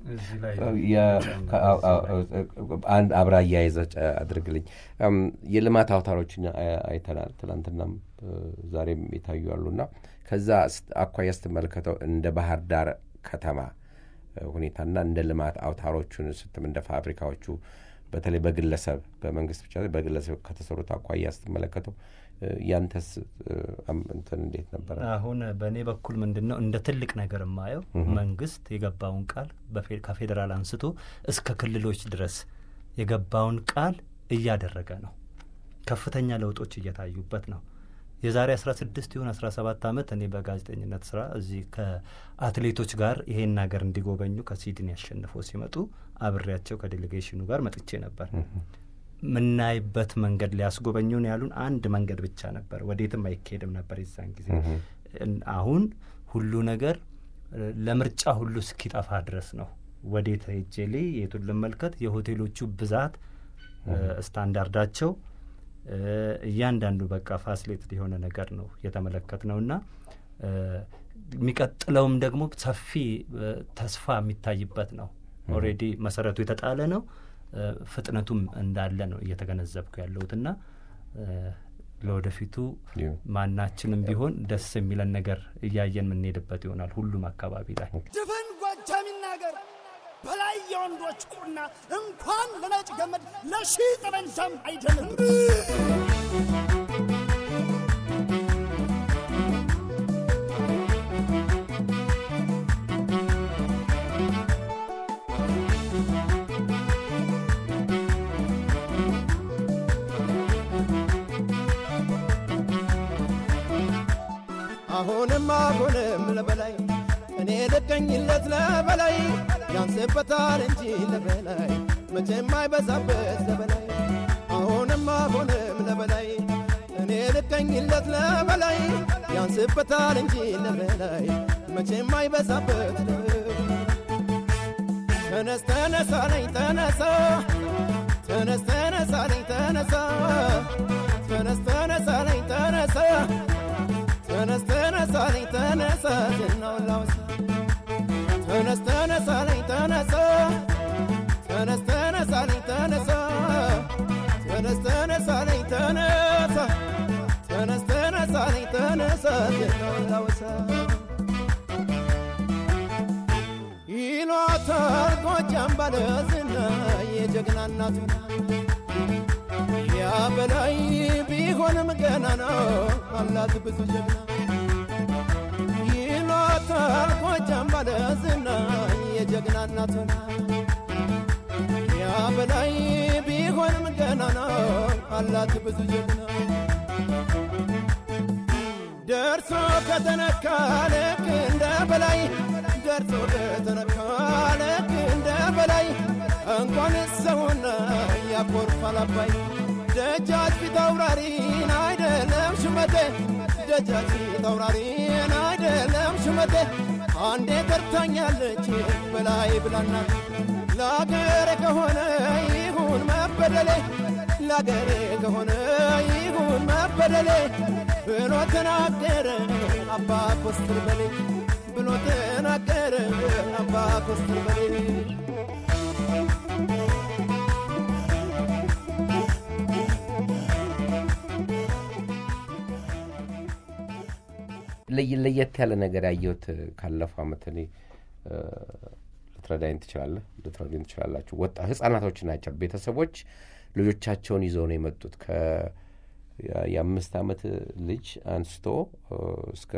አንድ አብራ አያይዘ አድርግልኝ። የልማት አውታሮችን አይተናል። ትናንትናም ዛሬም የታዩ አሉና ከዛ አኳያ ስትመለከተው እንደ ባህር ዳር ከተማ ሁኔታና እንደ ልማት አውታሮቹን ስትም እንደ ፋብሪካዎቹ በተለይ በግለሰብ በመንግስት ብቻ በግለሰብ ከተሰሩት አኳያ ስትመለከተው ያንተስ እንትን እንዴት ነበረ? አሁን በእኔ በኩል ምንድን ነው እንደ ትልቅ ነገር የማየው መንግስት የገባውን ቃል ከፌዴራል አንስቶ እስከ ክልሎች ድረስ የገባውን ቃል እያደረገ ነው። ከፍተኛ ለውጦች እየታዩበት ነው። የዛሬ አስራ ስድስት ይሁን አስራ ሰባት ዓመት እኔ በጋዜጠኝነት ስራ እዚህ ከአትሌቶች ጋር ይሄን ሀገር እንዲጎበኙ ከሲድኒ ያሸንፈው ሲመጡ አብሬያቸው ከዴሌጌሽኑ ጋር መጥቼ ነበር። የምናይበት መንገድ ሊያስጎበኙን ያሉን አንድ መንገድ ብቻ ነበር። ወዴትም አይካሄድም ነበር የዛን ጊዜ። አሁን ሁሉ ነገር ለምርጫ ሁሉ እስኪጠፋ ድረስ ነው። ወዴት ሄጄ ልይ የቱን ልመልከት? የሆቴሎቹ ብዛት፣ ስታንዳርዳቸው፣ እያንዳንዱ በቃ ፋሲሌትድ የሆነ ነገር ነው የተመለከት ነው እና የሚቀጥለውም ደግሞ ሰፊ ተስፋ የሚታይበት ነው። ኦልሬዲ መሰረቱ የተጣለ ነው። ፍጥነቱም እንዳለ ነው እየተገነዘብኩ ያለሁትና ለወደፊቱ ማናችንም ቢሆን ደስ የሚለን ነገር እያየን የምንሄድበት ይሆናል። ሁሉም አካባቢ ላይ ድፍን ጎጃም ይናገር በላይ የወንዶች ቁና እንኳን ለነጭ ገመድ ለሺህ ጠመንጃም አይደለም። አሁንም አሁንም ለበላይ እኔ ልቀኝለት ለበላይ ያንስበታል እንጂ ለበላይ መቼም አይበዛበት ለበላይ አሁንም አሁንም ለበላይ እኔ ልቀኝለት ለበላይ ያንስበታል እንጂ ለበላይ መቼም አይበዛበት ተነስ ተነሳለኝ ተነሳ ተነስ ተነሳለኝ ተነሳ ተነስ ተነሳለኝ ተነሳ ተነስ ተነሳለኝ ተነሳ ዝናውን ላውሳ ተነስ ተነሳለኝ ተነሳ ተነስ ተነሳለኝ ጎጃም ባለዝና የጀግና እናቱ ያ በላይ ቢሆንም ገና ነው አላት ብዙ ጀግና ይሏታል ጎጃም ባለዝና የጀግና እናቱ ያ በላይ ቢሆንም ገና ነው አላት ብዙ ጀግና ደርሶ ከተነካ ልክ እንደ በላይ ደርሶ ከተነካ ልክ እንደ በላይ እንኳን ሰውና ያኮርፋል አባይ ደጃች ፊት አውራሪን አይደለም ሹመቴ ደጃች ፊት አውራሪን አይደለም ሹመቴ አንዴ ቀርታኛለች በላይ ብላናት ለአገሬ ከሆነ ይሁን መበደሌ ለአገሬ ከሆነ ይሁን መበደሌ ብሎ ተናገረ አባ ኮስትር በሌ ብሎ ተናገረ አባ ኮስትር በሌ ለይ- ለየት ያለ ነገር ያየሁት ካለፈው አመት እኔ እ፣ ልትረዳኝ ትችላለህ፣ ልትረዱኝ ትችላላችሁ። ወጣ ህጻናቶች ናቸው። ቤተሰቦች ልጆቻቸውን ይዘው ነው የመጡት ከ የ- የአምስት አመት ልጅ አንስቶ እ፣ እስከ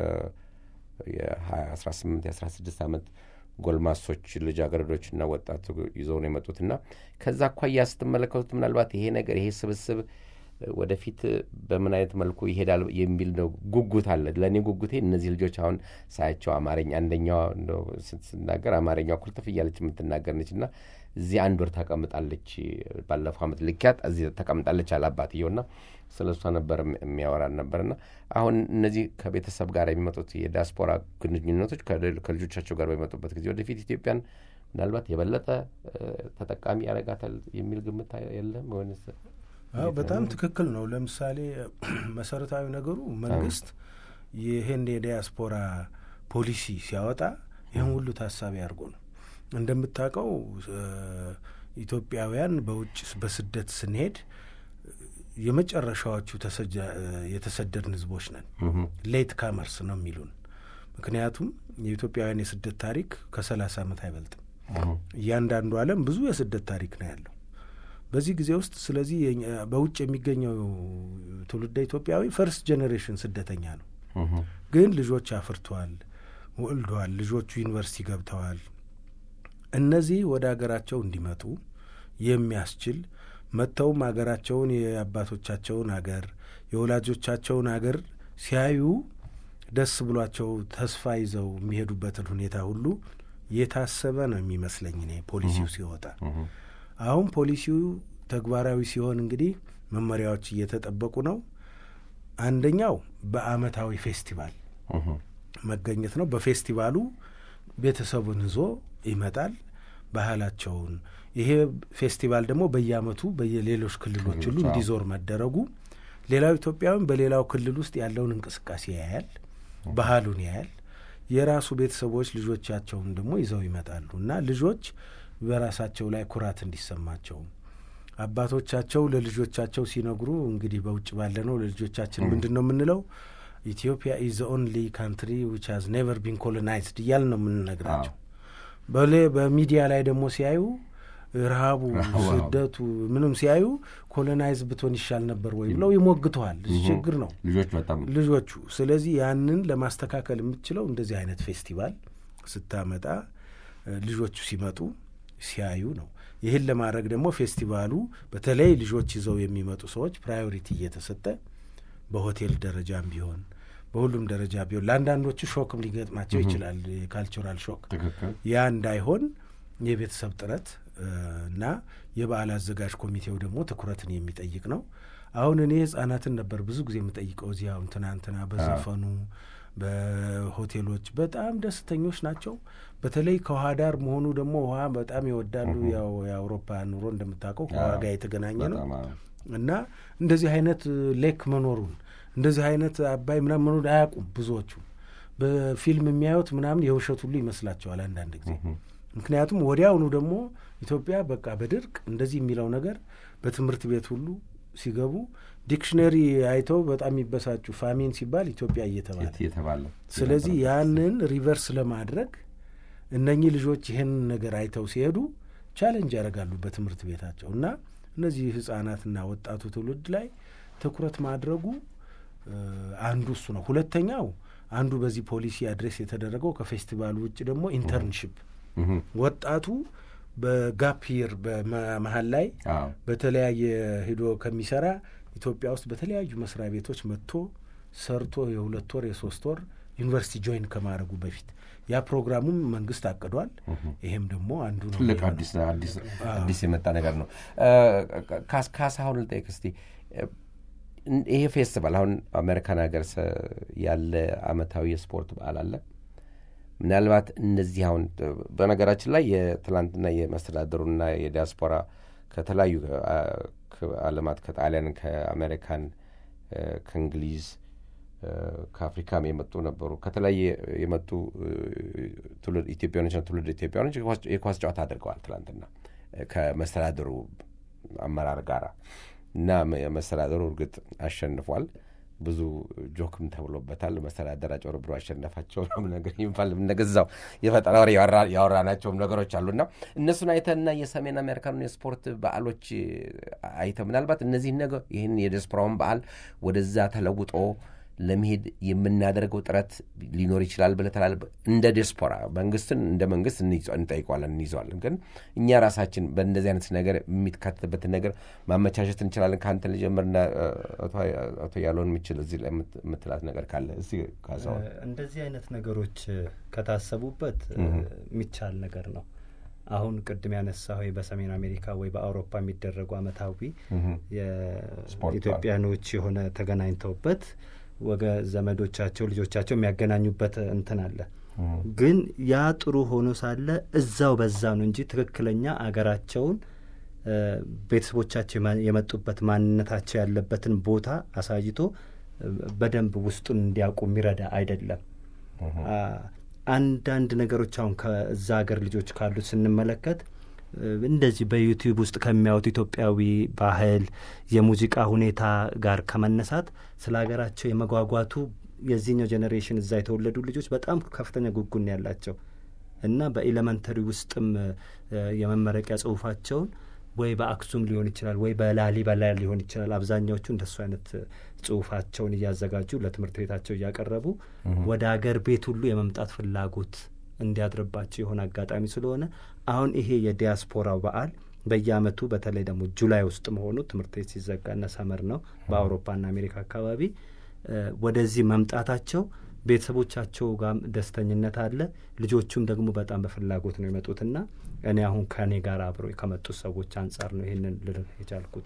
የአስራ ስምንት የአስራ ስድስት አመት ጎልማሶች ልጃገረዶችና ወጣቱ ይዘው ነው የመጡት እና ከዛ አኳያ ስትመለከቱት ምናልባት ይሄ ነገር ይሄ ስብስብ ወደፊት በምን አይነት መልኩ ይሄዳል የሚል ነው ጉጉት አለ። ለእኔ ጉጉቴ እነዚህ ልጆች አሁን ሳያቸው አማርኛ አንደኛዋ እንደው ስት- ስናገር አማርኛዋ ኩልትፍ እያለች የምትናገር ነች እና እዚህ አንድ ወር ተቀምጣለች። ባለፈው አመት ልኪያት እዚህ ተቀምጣለች አለ አባትየው እና ስለ እሷ ነበር የሚ- የሚያወራን ነበርና አሁን እነዚህ ከቤተሰብ ጋር የሚመጡት የዲያስፖራ ግንኙነቶች ከል- ከልጆቻቸው ጋር በሚመጡበት ጊዜ ወደፊት ኢትዮጵያን ምናልባት የበለጠ እ፣ ተጠቃሚ ያደርጋታል የሚል ግምት የለም ወይንስ አዎ በጣም ትክክል ነው። ለምሳሌ መሰረታዊ ነገሩ መንግስት ይህን የዲያስፖራ ፖሊሲ ሲያወጣ ይህን ሁሉ ታሳቢ አድርጎ ነው። እንደምታውቀው እ፣ ኢትዮጵያውያን በውጭ በስደት ስንሄድ የመጨረሻዎቹ ተሰጃ- እ፣ የተሰደድን ህዝቦች ነን። ሌት ካመርስ ነው የሚሉን። ምክንያቱም የኢትዮጵያውያን የስደት ታሪክ ከሰላሳ ዓመት አይበልጥም። እያንዳንዱ ዓለም ብዙ የስደት ታሪክ ነው ያለው በዚህ ጊዜ ውስጥ ስለዚህ የኛ- በውጭ የሚገኘው ትውልደ ኢትዮጵያዊ ፈርስት ጄኔሬሽን ስደተኛ ነው። ግን ልጆች አፍርተዋል፣ ወልደዋል፣ ልጆቹ ዩኒቨርሲቲ ገብተዋል። እነዚህ ወደ ሀገራቸው እንዲመጡ የሚያስችል መጥተውም ሀገራቸውን የአባቶቻቸውን አገር የወላጆቻቸውን አገር ሲያዩ ደስ ብሏቸው ተስፋ ይዘው የሚሄዱበትን ሁኔታ ሁሉ የታሰበ ነው የሚመስለኝ እኔ ፖሊሲው ሲወጣ። አሁን ፖሊሲው ተግባራዊ ሲሆን እንግዲህ መመሪያዎች እየተጠበቁ ነው። አንደኛው በአመታዊ ፌስቲቫል መገኘት ነው። በፌስቲቫሉ ቤተሰቡን ይዞ ይመጣል። ባህላቸውን ይሄ ፌስቲቫል ደግሞ በየአመቱ በየሌሎች ክልሎች ሁሉ እንዲዞር መደረጉ ሌላው ኢትዮጵያዊም በሌላው ክልል ውስጥ ያለውን እንቅስቃሴ ያያል፣ ባህሉን ያያል። የራሱ ቤተሰቦች ልጆቻቸውን ደግሞ ይዘው ይመጣሉ እና ልጆች በራሳቸው ላይ ኩራት እንዲሰማቸው አባቶቻቸው ለልጆቻቸው ሲነግሩ እንግዲህ በውጭ ባለ ነው ለልጆቻችን ምንድን ነው የምንለው? ኢትዮጵያ ኢዝ ኦንሊ ካንትሪ ዊች ሃዝ ኔቨር ቢን ኮሎናይዝድ እያል ነው የምንነግራቸው። በሌ በሚዲያ ላይ ደግሞ ሲያዩ ረሃቡ፣ ስደቱ ምንም ሲያዩ ኮሎናይዝ ብትሆን ይሻል ነበር ወይ ብለው ይሞግተዋል። ችግር ነው ልጆች በጣም ልጆቹ። ስለዚህ ያንን ለማስተካከል የምትችለው እንደዚህ አይነት ፌስቲቫል ስታመጣ እ፣ ልጆቹ ሲመጡ ሲያዩ ነው። ይህን ለማድረግ ደግሞ ፌስቲቫሉ በተለይ ልጆች ይዘው የሚመጡ ሰዎች ፕራዮሪቲ እየተሰጠ በሆቴል ደረጃም ቢሆን በሁሉም ደረጃ ቢሆን ለአንዳንዶቹ ሾክም ሊገጥማቸው ይችላል፣ የካልቸራል ሾክ ትክክል ያ እንዳይሆን የቤተሰብ ጥረት እ፣ እና የበዓል አዘጋጅ ኮሚቴው ደግሞ ትኩረትን የሚጠይቅ ነው። አሁን እኔ ህጻናትን ነበር ብዙ ጊዜ የምጠይቀው እዚህ አሁን ትናንትና በዘፈኑ በሆቴሎች በጣም ደስተኞች ናቸው። በተለይ ከውሃ ዳር መሆኑ ደግሞ ውሃ በጣም ይወዳሉ። ያው የአውሮፓ ኑሮ እንደምታውቀው ከውሃ ጋር የተገናኘ ነው በጣም አዎ። እና እንደዚህ አይነት ሌክ መኖሩን እንደዚህ አይነት አባይ ምናምን መኖሩን አያውቁም ብዙዎቹ። በፊልም የሚያዩት ምናምን የውሸት ሁሉ ይመስላቸዋል አንዳንድ ጊዜ። ምክንያቱም ወዲያውኑ ደግሞ ኢትዮጵያ በቃ በድርቅ እንደዚህ የሚለው ነገር በትምህርት ቤት ሁሉ ሲገቡ ዲክሽነሪ አይተው በጣም የሚበሳጩ ፋሚን ሲባል ኢትዮጵያ እየተባለ የተባለ ስለዚህ ያንን ሪቨርስ ለማድረግ እነኚህ ልጆች ይህን ነገር አይተው ሲሄዱ ቻሌንጅ ያደርጋሉ በትምህርት ቤታቸው እና እነዚህ ህጻናትና ወጣቱ ትውልድ ላይ ትኩረት ማድረጉ አንዱ እሱ ነው። ሁለተኛው አንዱ በዚህ ፖሊሲ አድሬስ የተደረገው ከፌስቲቫሉ ውጭ ደግሞ ኢንተርንሽፕ ወጣቱ በጋፕ ይር በመሀል ላይ በተለያየ ሂዶ ከሚሰራ ኢትዮጵያ ውስጥ በተለያዩ መስሪያ ቤቶች መጥቶ ሰርቶ የሁለት ወር የሶስት ወር ዩኒቨርሲቲ ጆይን ከማድረጉ በፊት ያ ፕሮግራሙም መንግስት አቅዷል። ይሄም ደግሞ አንዱ ነው። ትልቅ አዲስ የመጣ ነገር ነው። ካሳሁን ልጠይቅ እስቲ ይሄ ፌስቲቫል አሁን አሜሪካን ሀገር ያለ አመታዊ የስፖርት በዓል አለ። ምናልባት እነዚህ አሁን በነገራችን ላይ የትላንትና የመስተዳደሩና የዲያስፖራ ከተለያዩ አለማት ከጣሊያን፣ ከአሜሪካን፣ ከእንግሊዝ፣ ከአፍሪካም የመጡ ነበሩ። ከተለያየ የመጡ ትውልድ ኢትዮጵያኖችና ትውልድ ኢትዮጵያኖች የኳስ ጨዋታ አድርገዋል ትላንትና ከመስተዳደሩ አመራር ጋራ እና መስተዳደሩ እርግጥ አሸንፏል። ብዙ ጆክም ተብሎበታል። መስተዳደር አጭበርብሮ አሸነፋቸው ነገር ይባል ነገዛው የፈጠራ ወሬ ያወራናቸውም ነገሮች አሉና እነሱን አይተና የሰሜን አሜሪካን የስፖርት በዓሎች አይተ ምናልባት እነዚህ ነገር ይህን የዲያስፖራውን በዓል ወደዛ ተለውጦ ለመሄድ የምናደርገው ጥረት ሊኖር ይችላል ብለህ ትላለህ? እንደ ዲያስፖራ መንግስትን እንደ መንግስት እንጠይቀዋለን፣ እንይዘዋለን። ግን እኛ ራሳችን በእንደዚህ አይነት ነገር የሚካተትበትን ነገር ማመቻቸት እንችላለን። ከአንተ ልጀምርና አቶ ያለውን የሚችል እዚህ ላይ የምትላት ነገር ካለ እስኪ ካሳሁን። እንደዚህ አይነት ነገሮች ከታሰቡበት የሚቻል ነገር ነው። አሁን ቅድም ያነሳ ወይ በሰሜን አሜሪካ ወይ በአውሮፓ የሚደረጉ አመታዊ የኢትዮጵያኖች የሆነ ተገናኝተውበት ወገ ዘመዶቻቸው ልጆቻቸው የሚያገናኙበት እንትን አለ። ግን ያ ጥሩ ሆኖ ሳለ እዛው በዛ ነው እንጂ ትክክለኛ አገራቸውን ቤተሰቦቻቸው የመጡበት ማንነታቸው ያለበትን ቦታ አሳይቶ በደንብ ውስጡን እንዲያውቁ የሚረዳ አይደለም። አንዳንድ ነገሮች አሁን ከዛ ሀገር ልጆች ካሉት ስንመለከት እንደዚህ በዩቲዩብ ውስጥ ከሚያዩት ኢትዮጵያዊ ባህል፣ የሙዚቃ ሁኔታ ጋር ከመነሳት ስለ ሀገራቸው የመጓጓቱ የዚህኛው ጄኔሬሽን እዛ የተወለዱ ልጆች በጣም ከፍተኛ ጉጉን ያላቸው እና በኤሌመንተሪ ውስጥም የመመረቂያ ጽሁፋቸውን ወይ በአክሱም ሊሆን ይችላል ወይ በላሊበላ ሊሆን ይችላል። አብዛኛዎቹ እንደሱ አይነት ጽሁፋቸውን እያዘጋጁ ለትምህርት ቤታቸው እያቀረቡ ወደ ሀገር ቤት ሁሉ የመምጣት ፍላጎት እንዲያድርባቸው የሆነ አጋጣሚ ስለሆነ አሁን ይሄ የዲያስፖራው በዓል በየአመቱ በተለይ ደግሞ ጁላይ ውስጥ መሆኑ ትምህርት ቤት ሲዘጋና ሰመር ነው በአውሮፓና አሜሪካ አካባቢ ወደዚህ መምጣታቸው ቤተሰቦቻቸው ጋር ደስተኝነት አለ። ልጆቹም ደግሞ በጣም በፍላጎት ነው የመጡትና እኔ አሁን ከእኔ ጋር አብሮ ከመጡት ሰዎች አንጻር ነው ይህንን ልል የቻልኩት።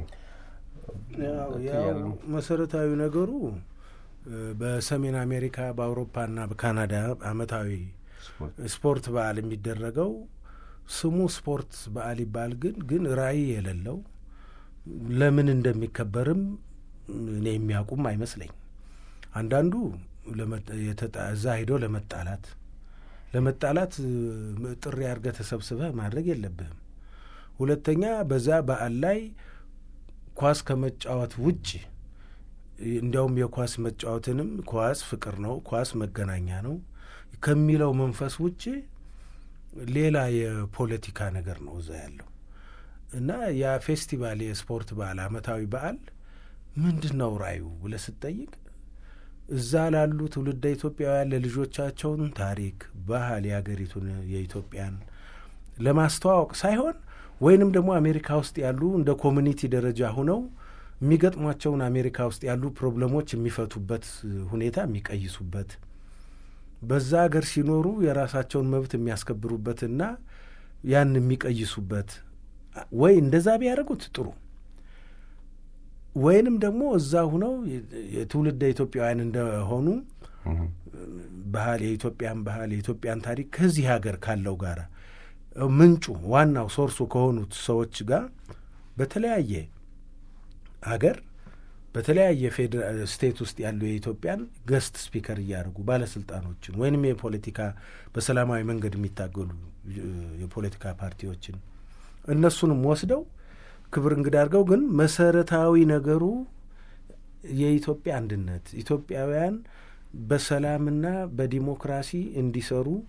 ያው መሰረታዊ ነገሩ በሰሜን አሜሪካ በአውሮፓና በካናዳ አመታዊ ስፖርት በዓል የሚደረገው ስሙ ስፖርት በዓል ይባል ግን ግን ራዕይ የሌለው ለምን እንደሚከበርም እኔ የሚያውቁም አይመስለኝ። አንዳንዱ እዛ ሄደው ለመጣላት ለመጣላት ጥሪ አድርገህ ተሰብስበህ ማድረግ የለብህም። ሁለተኛ በዛ በዓል ላይ ኳስ ከመጫወት ውጭ እንዲያውም የኳስ መጫወትንም ኳስ ፍቅር ነው፣ ኳስ መገናኛ ነው ከሚለው መንፈስ ውጭ ሌላ የፖለቲካ ነገር ነው እዛ ያለው እና ያ ፌስቲቫል የስፖርት በዓል አመታዊ በዓል ምንድን ነው ራዩ ብለህ ስትጠይቅ እዛ ላሉ ትውልደ ኢትዮጵያውያን ለልጆቻቸውን ታሪክ፣ ባህል የሀገሪቱን የኢትዮጵያን ለማስተዋወቅ ሳይሆን ወይንም ደግሞ አሜሪካ ውስጥ ያሉ እንደ ኮሚኒቲ ደረጃ ሁነው የሚገጥሟቸውን አሜሪካ ውስጥ ያሉ ፕሮብለሞች የሚፈቱበት ሁኔታ የሚቀይሱበት በዛ ሀገር ሲኖሩ የራሳቸውን መብት የሚያስከብሩበትና ያን የሚቀይሱበት ወይ እንደዛ ቢያደርጉት ጥሩ ወይንም ደግሞ እዛ ሁነው የትውልደ ኢትዮጵያውያን እንደሆኑ ባህል የኢትዮጵያን ባህል የኢትዮጵያን ታሪክ ከዚህ ሀገር ካለው ጋር ምንጩ ዋናው ሶርሱ ከሆኑት ሰዎች ጋር በተለያየ ሀገር በተለያየ ስቴት ውስጥ ያሉ የኢትዮጵያን ገስት ስፒከር እያደረጉ ባለስልጣኖችን ወይንም የፖለቲካ በሰላማዊ መንገድ የሚታገሉ የፖለቲካ ፓርቲዎችን እነሱንም ወስደው ክብር እንግዳ አድርገው ግን መሰረታዊ ነገሩ የኢትዮጵያ አንድነት ኢትዮጵያውያን በሰላምና በዲሞክራሲ እንዲሰሩ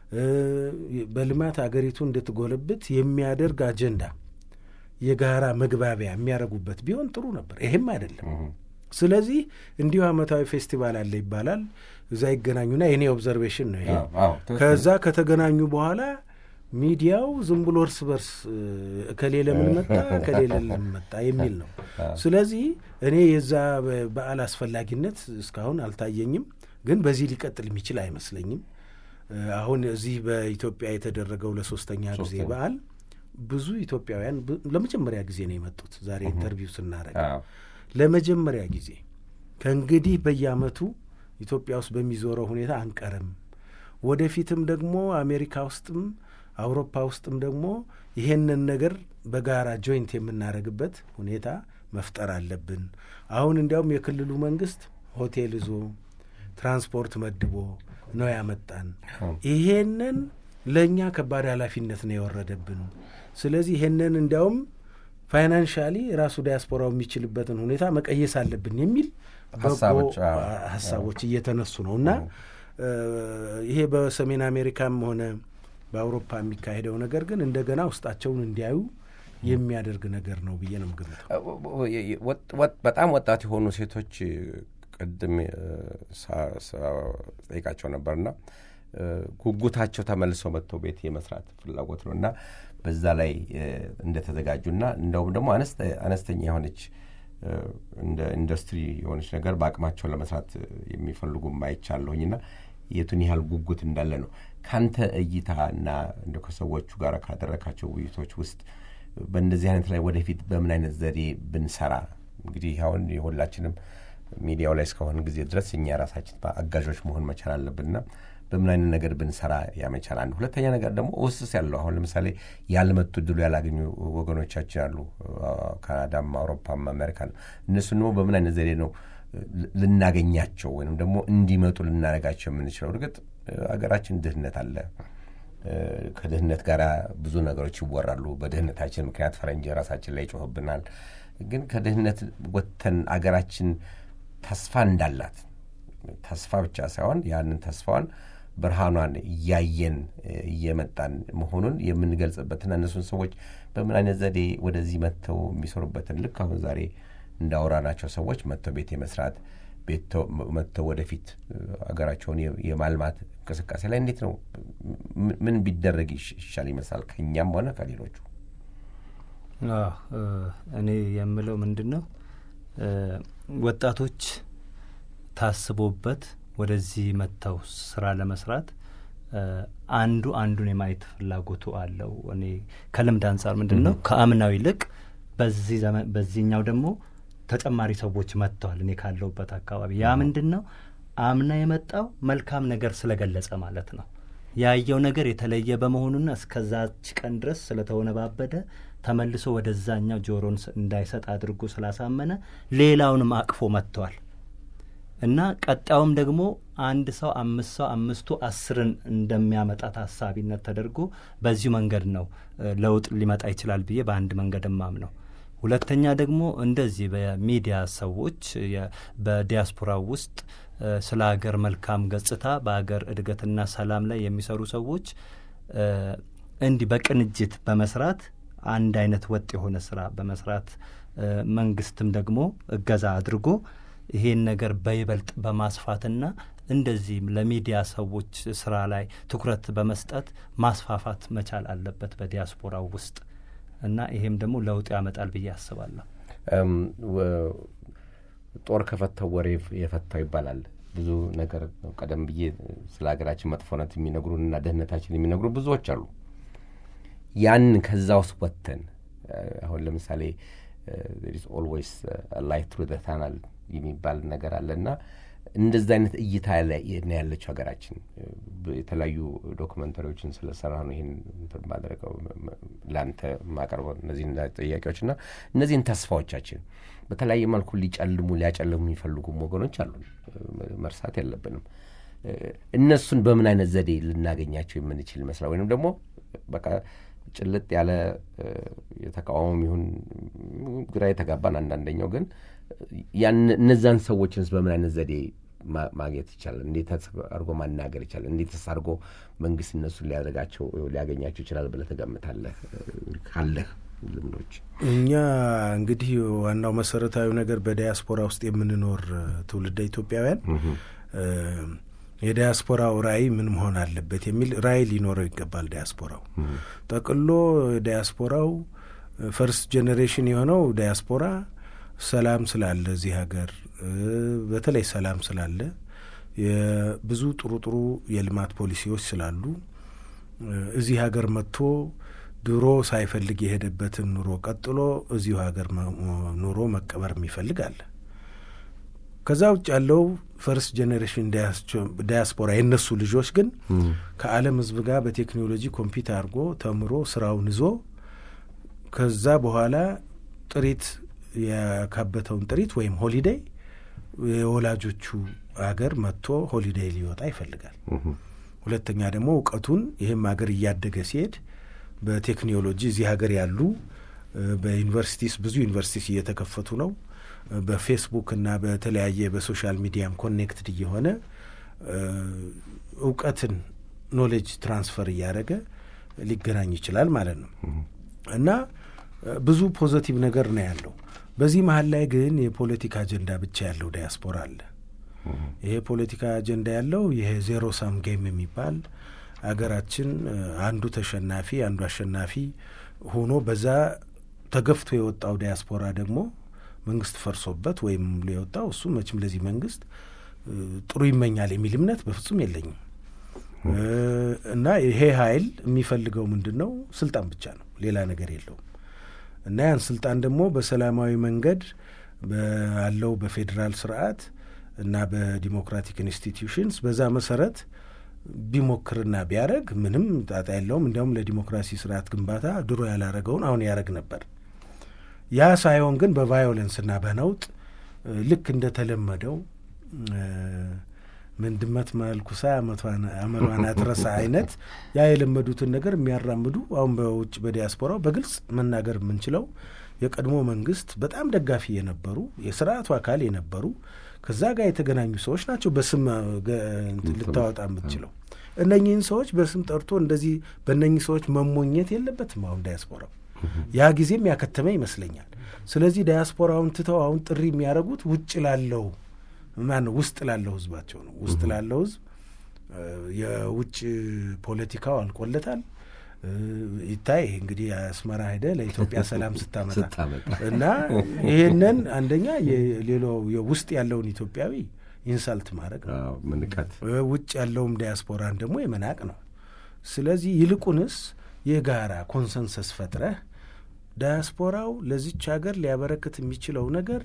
በልማት አገሪቱ እንድትጎለብት የሚያደርግ አጀንዳ የጋራ መግባቢያ የሚያደርጉበት ቢሆን ጥሩ ነበር። ይሄም አይደለም። ስለዚህ እንዲሁ አመታዊ ፌስቲቫል አለ ይባላል። እዛ ይገናኙና የኔ ኦብዘርቬሽን ነው ይሄ። ከዛ ከተገናኙ በኋላ ሚዲያው ዝም ብሎ እርስ በርስ እከሌ ለምን መጣ እከሌ ለምን መጣ የሚል ነው። ስለዚህ እኔ የዛ በዓል አስፈላጊነት እስካሁን አልታየኝም፣ ግን በዚህ ሊቀጥል የሚችል አይመስለኝም። አሁን እዚህ በኢትዮጵያ የተደረገው ለሶስተኛ ጊዜ በዓል ብዙ ኢትዮጵያውያን ለመጀመሪያ ጊዜ ነው የመጡት። ዛሬ ኢንተርቪው ስናደርግ ለመጀመሪያ ጊዜ ከእንግዲህ በየአመቱ ኢትዮጵያ ውስጥ በሚዞረው ሁኔታ አንቀርም። ወደፊትም ደግሞ አሜሪካ ውስጥም አውሮፓ ውስጥም ደግሞ ይሄንን ነገር በጋራ ጆይንት የምናደርግበት ሁኔታ መፍጠር አለብን። አሁን እንዲያውም የክልሉ መንግስት ሆቴል ይዞ ትራንስፖርት መድቦ ነው ያመጣን። ይሄንን ለእኛ ከባድ ኃላፊነት ነው የወረደብን። ስለዚህ ይሄንን እንዲያውም ፋይናንሻሊ ራሱ ዲያስፖራው የሚችልበትን ሁኔታ መቀየስ አለብን የሚል በጎ ሀሳቦች እየተነሱ ነው እና ይሄ በሰሜን አሜሪካም ሆነ በአውሮፓ የሚካሄደው ነገር ግን እንደገና ውስጣቸውን እንዲያዩ የሚያደርግ ነገር ነው ብዬ ነው የምገምተው። በጣም ወጣት የሆኑ ሴቶች ቅድም ጠይቃቸው ነበርና ጉጉታቸው ተመልሰው መጥተው ቤት የመስራት ፍላጎት ነው እና በዛ ላይ እንደተዘጋጁና እንደውም ደግሞ አነስተኛ የሆነች እንደ ኢንዱስትሪ የሆነች ነገር በአቅማቸው ለመስራት የሚፈልጉ አይቻለሁኝና የቱን ያህል ጉጉት እንዳለ ነው ካንተ እይታ እና እንደ ከሰዎቹ ጋር ካደረካቸው ውይይቶች ውስጥ በእንደዚህ አይነት ላይ ወደፊት በምን አይነት ዘዴ ብንሰራ እንግዲህ አሁን የሁላችንም ሚዲያው ላይ እስከሆን ጊዜ ድረስ እኛ ራሳችን አጋዦች መሆን መቻል አለብንና በምን አይነት ነገር ብንሰራ ያመቻል። አንድ ሁለተኛ ነገር ደግሞ ውስስ ያለው አሁን ለምሳሌ ያልመጡ እድሉ ያላገኙ ወገኖቻችን አሉ፣ ካናዳም፣ አውሮፓም፣ አሜሪካ ነው። እነሱን ደግሞ በምን አይነት ዘዴ ነው ልናገኛቸው ወይም ደግሞ እንዲመጡ ልናደርጋቸው የምንችለው? እርግጥ አገራችን ድህነት አለ። ከድህነት ጋር ብዙ ነገሮች ይወራሉ። በድህነታችን ምክንያት ፈረንጅ ራሳችን ላይ ይጮህብናል። ግን ከድህነት ወጥተን አገራችን ተስፋ እንዳላት ተስፋ ብቻ ሳይሆን ያንን ተስፋዋን ብርሃኗን እያየን እየመጣን መሆኑን የምንገልጽበትና እነሱን ሰዎች በምን አይነት ዘዴ ወደዚህ መጥተው የሚሰሩበትን ልክ አሁን ዛሬ እንዳወራናቸው ሰዎች መጥተው ቤት የመስራት መጥተው ወደፊት አገራቸውን የማልማት እንቅስቃሴ ላይ እንዴት ነው ምን ቢደረግ ይሻል ይመስላል ከእኛም ሆነ ከሌሎቹ? እኔ የምለው ምንድን ነው ወጣቶች ታስቦበት ወደዚህ መጥተው ስራ ለመስራት አንዱ አንዱን የማየት ፍላጎቱ አለው። እኔ ከልምድ አንጻር ምንድን ነው ከአምናው ይልቅ በዚህ ዘመን በዚህኛው ደግሞ ተጨማሪ ሰዎች መጥተዋል። እኔ ካለሁበት አካባቢ ያ ምንድን ነው አምና የመጣው መልካም ነገር ስለገለጸ ማለት ነው። ያየው ነገር የተለየ በመሆኑና እስከዛች ቀን ድረስ ስለተወነባበደ ተመልሶ ወደዛኛው ጆሮን እንዳይሰጥ አድርጎ ስላሳመነ ሌላውንም አቅፎ መጥተዋል እና ቀጣዩም ደግሞ አንድ ሰው አምስት ሰው አምስቱ አስርን እንደሚያመጣ ታሳቢነት ተደርጎ በዚሁ መንገድ ነው ለውጥ ሊመጣ ይችላል ብዬ በአንድ መንገድ ማም ነው። ሁለተኛ ደግሞ እንደዚህ በሚዲያ ሰዎች በዲያስፖራው ውስጥ ስለ ሀገር መልካም ገጽታ በሀገር እድገትና ሰላም ላይ የሚሰሩ ሰዎች እንዲህ በቅንጅት በመስራት አንድ አይነት ወጥ የሆነ ስራ በመስራት መንግስትም ደግሞ እገዛ አድርጎ ይሄን ነገር በይበልጥ በማስፋትና እንደዚህም ለሚዲያ ሰዎች ስራ ላይ ትኩረት በመስጠት ማስፋፋት መቻል አለበት በዲያስፖራው ውስጥ እና ይሄም ደግሞ ለውጥ ያመጣል ብዬ አስባለሁ። ጦር ከፈታው ወሬ የፈታው ይባላል። ብዙ ነገር ቀደም ብዬ ስለ ሀገራችን መጥፎነት የሚነግሩን እና ደህንነታችን የሚነግሩ ብዙዎች አሉ። ያን ከዛ ውስጥ ወጥተን አሁን ለምሳሌ ኢዝ ኦልዌይስ ላይት ትሩ ዘ ታናል የሚባል ነገር አለ እና እንደዚ አይነት እይታ ነው ያለችው ሀገራችን። የተለያዩ ዶክመንተሪዎችን ስለሰራ ነው ይህን ማድረገው ለአንተ ማቀርበው እነዚህን ጥያቄዎች እና እነዚህን ተስፋዎቻችን በተለያየ መልኩ ሊጨልሙ ሊያጨልሙ የሚፈልጉም ወገኖች አሉ፣ መርሳት የለብንም። እነሱን በምን አይነት ዘዴ ልናገኛቸው የምንችል ይመስላል? ወይንም ደግሞ በቃ ጭልጥ ያለ የተቃዋሚ ይሁን ግራ የተጋባን አንዳንደኛው ግን እነዛን ሰዎችንስ በምን አይነት ዘዴ ማ- ማግኘት ይቻላል? እንዴት አድርጎ ማናገር ይቻላል? እንዴትስ አድርጎ መንግስት እነሱን ሊያደርጋቸው ሊያገኛቸው ይችላል ብለህ ትገምታለህ? ካለህ ልምዶች እኛ እንግዲህ ዋናው መሰረታዊ ነገር በዲያስፖራ ውስጥ የምንኖር እ፣ ትውልደ ኢትዮጵያውያን እ፣ የዲያስፖራው ራዕይ ምን መሆን አለበት የሚል ራዕይ ሊኖረው ይገባል። ዲያስፖራው ጠቅሎ ዲያስፖራው ፈርስት ጄኔሬሽን የሆነው ዲያስፖራ ሰላም ስላለ እዚህ ሀገር እ፣ በተለይ ሰላም ስላለ የብዙ ጥሩ ጥሩ የልማት ፖሊሲዎች ስላሉ እ፣ እዚህ ሀገር መጥቶ ድሮ ሳይፈልግ የሄደበትን ኑሮ ቀጥሎ እዚሁ ሀገር መ- ኑሮ መቀበር የሚፈልግ አለ። ከዛ ውጭ ያለው ፈርስት ጄኔሬሽን ዳያስፖራ የእነሱ ልጆች ግን ከዓለም ሕዝብ ጋር በቴክኖሎጂ ኮምፒት አድርጎ ተምሮ ስራውን ይዞ ከዛ በኋላ ጥሪት ያካበተውን ጥሪት ወይም ሆሊዴይ የወላጆቹ ሀገር መጥቶ ሆሊዴይ ሊወጣ ይፈልጋል። ሁለተኛ ደግሞ እውቀቱን ይህም ሀገር እያደገ ሲሄድ በቴክኖሎጂ እዚህ ሀገር ያሉ እ፣ በዩኒቨርሲቲስ ብዙ ዩኒቨርሲቲስ እየተከፈቱ ነው። እ፣ በፌስቡክ እና በተለያየ በሶሻል ሚዲያም ኮኔክትድ እየሆነ እ፣ እውቀትን ኖሌጅ ትራንስፈር እያደረገ ሊገናኝ ይችላል ማለት ነው እና እ፣ ብዙ ፖዘቲቭ ነገር ነው ያለው። በዚህ መሀል ላይ ግን የፖለቲካ አጀንዳ ብቻ ያለው ዳያስፖራ አለ። ይሄ የፖለቲካ አጀንዳ ያለው ይሄ ዜሮ ሳም ጌም የሚባል አገራችን እ፣ አንዱ ተሸናፊ አንዱ አሸናፊ ሆኖ በዛ ተገፍቶ የወጣው ዲያስፖራ ደግሞ መንግስት ፈርሶበት ወይም ብሎ የወጣው እሱ መቼም ለዚህ መንግስት እ፣ ጥሩ ይመኛል የሚል እምነት በፍጹም የለኝም። እ፣ እና ይሄ ኃይል የሚፈልገው ምንድን ነው? ስልጣን ብቻ ነው፣ ሌላ ነገር የለውም። እና ያን ስልጣን ደግሞ በሰላማዊ መንገድ ባለው በፌዴራል ስርዓት እና በዲሞክራቲክ ኢንስቲትዩሽንስ በዛ መሰረት ቢሞክርና ቢያደረግ ምንም ጣጣ የለውም። እንዲያውም ለዲሞክራሲ ስርዓት ግንባታ ድሮ ያላረገውን አሁን ያደረግ ነበር። ያ ሳይሆን ግን በቫዮለንስና በነውጥ እ፣ ልክ እንደተለመደው እ፣ ምን ድመት መልኩሳ አመቷን- አመሏን አትረሳ አይነት ያ የለመዱትን ነገር የሚያራምዱ አሁን በውጭ በዲያስፖራው በግልጽ መናገር የምንችለው የቀድሞ መንግስት በጣም ደጋፊ የነበሩ የስርዓቱ አካል የነበሩ ከዛ ጋር የተገናኙ ሰዎች ናቸው። በስም እ፣ ገ- እንትን ልታወጣ የምትችለው እነኚህን ሰዎች በስም ጠርቶ እንደዚህ በእነኚህ ሰዎች መሞኘት የለበትም። አሁን ዳያስፖራው ያ ጊዜም ያከተመ ይመስለኛል። ስለዚህ ዳያስፖራውን ትተው አሁን ጥሪ የሚያደርጉት ውጭ ላለው ማነው ውስጥ ላለው ህዝባቸው ነው። ውስጥ ላለው ህዝብ እ፣ የውጭ ፖለቲካው አልቆለታል። እ፣ ይታይ እንግዲህ አስመራ ሄደ ለኢትዮጵያ ሰላም ስታመጣ ስታመጣ እና ይህንን አንደኛ የሌላው የውስጥ ያለውን ኢትዮጵያዊ ኢንሳልት ማድረግ ነው። አዎ፣ ምንቀት እ፣ ውጭ ያለውም ዲያስፖራን ደግሞ የመናቅ ነው። ስለዚህ ይልቁንስ የጋራ ኮንሰንሰስ ፈጥረህ ዳያስፖራው ለዚች ሀገር ሊያበረክት የሚችለው ነገር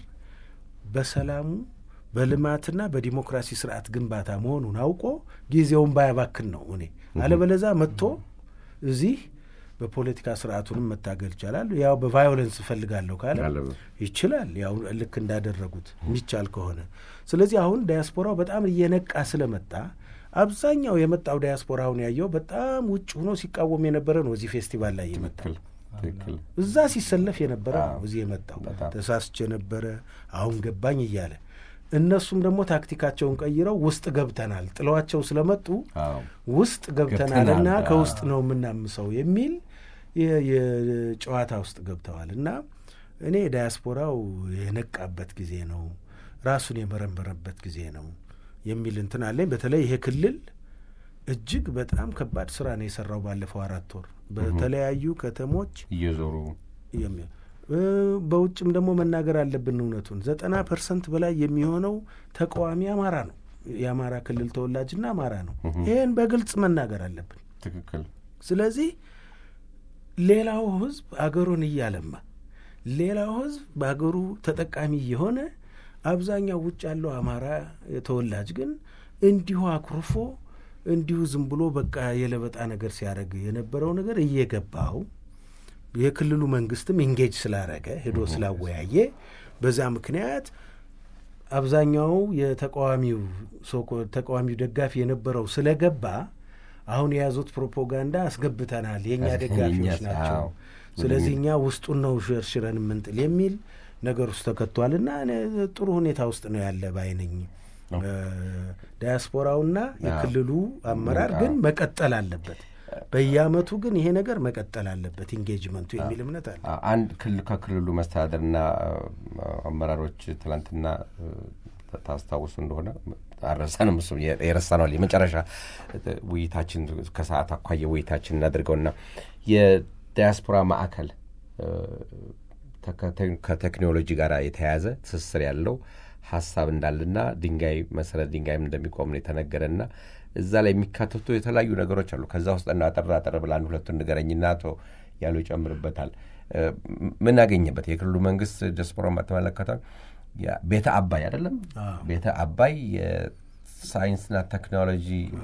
በሰላሙ በልማትና በዲሞክራሲ ስርዓት ግንባታ መሆኑን አውቆ ጊዜውን ባያባክን ነው እኔ አለበለዛ መጥቶ እዚህ በፖለቲካ ስርዓቱንም መታገል ይቻላል። ያው በቫዮለንስ እፈልጋለሁ ካለ ካለ ይችላል። ያው ልክ እንዳደረጉት የሚቻል ከሆነ ስለዚህ አሁን ዳያስፖራው በጣም እየነቃ ስለመጣ አብዛኛው የመጣው ዳያስፖራውን ያየው በጣም ውጭ ሆኖ ሲቃወም የነበረ ነው። እዚህ ፌስቲቫል ላይ የመጣው ትክክል ትክክል እዛ ሲሰለፍ የነበረ ነው አዎ። እዚህ የመጣው በጣም። ተሳስቼ ነበረ አሁን ገባኝ እያለ እነሱም ደግሞ ታክቲካቸውን ቀይረው ውስጥ ገብተናል ጥለዋቸው ስለመጡ አዎ ውስጥ ገብተናልና ገብተናል፣ ከውስጥ አዎ። ነው የምናምሰው የሚል የ- የጨዋታ ውስጥ ገብተዋል እና እኔ ዳያስፖራው የነቃበት ጊዜ ነው፣ ራሱን የመረመረበት ጊዜ ነው የሚል እንትን አለኝ። በተለይ ይሄ ክልል እጅግ በጣም ከባድ ስራ ነው የሰራው ባለፈው አራት ወር በተለያዩ ከተሞች እየዞሩ የሚ- እ፣ በውጭም ደግሞ መናገር አለብን እውነቱን ዘጠና ፐርሰንት በላይ የሚሆነው ተቃዋሚ አማራ ነው። የአማራ ክልል ተወላጅና አማራ ነው። ይህን በግልጽ መናገር አለብን። ትክክል ስለዚህ ሌላው ህዝብ አገሩን እያለማ ሌላው ህዝብ በአገሩ ተጠቃሚ የሆነ አብዛኛው ውጭ ያለው አማራ ተወላጅ ግን እንዲሁ አኩርፎ እንዲሁ ዝም ብሎ በቃ የለበጣ ነገር ሲያደርግ የነበረው ነገር እየገባው የክልሉ መንግስትም ኢንጌጅ ስላረገ ሄዶ ስላወያየ በዛ ምክንያት አብዛኛው የተቃዋሚው ሶኮ- ተቃዋሚው ደጋፊ የነበረው ስለገባ አሁን የያዙት ፕሮፓጋንዳ አስገብተናል፣ የእኛ አስ- ደጋፊዎች የእኛ- ናቸው፣ አዎ። ስለዚህ እኛ ውስጡን ነው ሸርሽረን የምንጥል የሚል ነገር ውስጥ ተከቷል እና እኔ ጥሩ ሁኔታ ውስጥ ነው ያለ ባይነኝ ዳያስፖራውና የክልሉ አመራር ግን መቀጠል አለበት። በየአመቱ ግን ይሄ ነገር መቀጠል አለበት ኢንጌጅመንቱ የሚል እምነት አለ። አንድ ክልል ከክልሉ መስተዳደርና አመራሮች ትላንትና ታስታውሱ እንደሆነ አረሳንም እሱ የረሳነዋል። የመጨረሻ ውይይታችን ከሰዓት አኳየ ውይይታችን እናድርገውና የዳያስፖራ ማዕከል ከቴክኖሎጂ ጋር የተያያዘ ትስስር ያለው ሀሳብ እንዳለና ድንጋይ መሰረት ድንጋይም እንደሚቆም ነው የተነገረና እዛ ላይ የሚካተቱ የተለያዩ ነገሮች አሉ። ከዛ ውስጥ እና አጠር አጠር ብላ አንድ ሁለቱን ንገረኝና አቶ ያሉ ይጨምርበታል። ምን አገኘበት? የክልሉ መንግስት ዲያስፖራን በተመለከተ ቤተ አባይ አይደለም ቤተ አባይ የሳይንስና ቴክኖሎጂ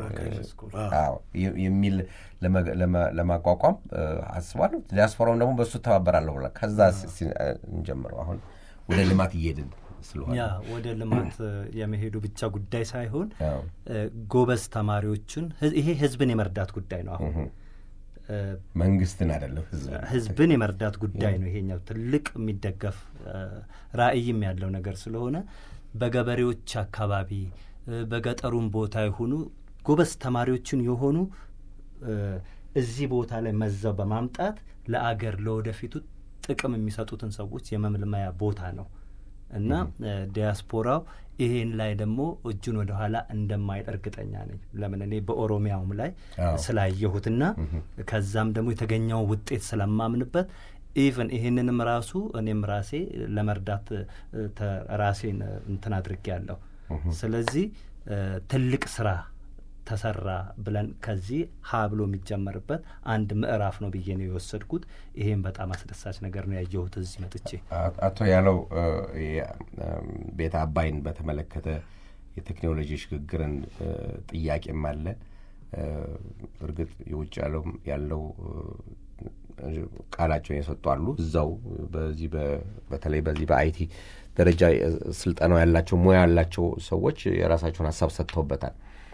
የሚል ለማቋቋም አስቧል። ዲያስፖራውን ደግሞ በእሱ ተባበራለሁ ብላ ከዛ እንጀምረው። አሁን ወደ ልማት እየሄድን ስለሆነ ያ ወደ ልማት የመሄዱ ብቻ ጉዳይ ሳይሆን ጎበዝ ተማሪዎችን ይሄ ህዝብን የመርዳት ጉዳይ ነው። አሁን መንግስትን አይደለም ህዝብን የመርዳት ጉዳይ ነው። ይሄኛው ትልቅ የሚደገፍ ራዕይም ያለው ነገር ስለሆነ በገበሬዎች አካባቢ በገጠሩም ቦታ የሆኑ ጎበዝ ተማሪዎችን የሆኑ እዚህ ቦታ ላይ መዛው በማምጣት ለአገር ለወደፊቱ ጥቅም የሚሰጡትን ሰዎች የመመልመያ ቦታ ነው እና ዲያስፖራው ይሄን ላይ ደግሞ እጁን ወደ ኋላ እንደማይል እርግጠኛ ነኝ። ለምን እኔ በኦሮሚያውም ላይ ስላየሁትና ከዛም ደግሞ የተገኘው ውጤት ስለማምንበት ኢቨን ይህንንም ራሱ እኔም ራሴ ለመርዳት ራሴን እንትን አድርጌ ያለሁ። ስለዚህ ትልቅ ስራ ተሰራ ብለን ከዚህ ሀ ብሎ የሚጀመርበት አንድ ምዕራፍ ነው ብዬ ነው የወሰድኩት። ይሄም በጣም አስደሳች ነገር ነው ያየሁት እዚህ መጥቼ። አቶ ያለው ቤተ አባይን በተመለከተ የቴክኖሎጂ ሽግግርን ጥያቄም አለ። እርግጥ የውጭ ያለው ያለው ቃላቸውን የሰጡ አሉ። እዛው በዚህ በተለይ በዚህ በአይቲ ደረጃ ስልጠናው ያላቸው ሙያ ያላቸው ሰዎች የራሳቸውን ሀሳብ ሰጥተውበታል።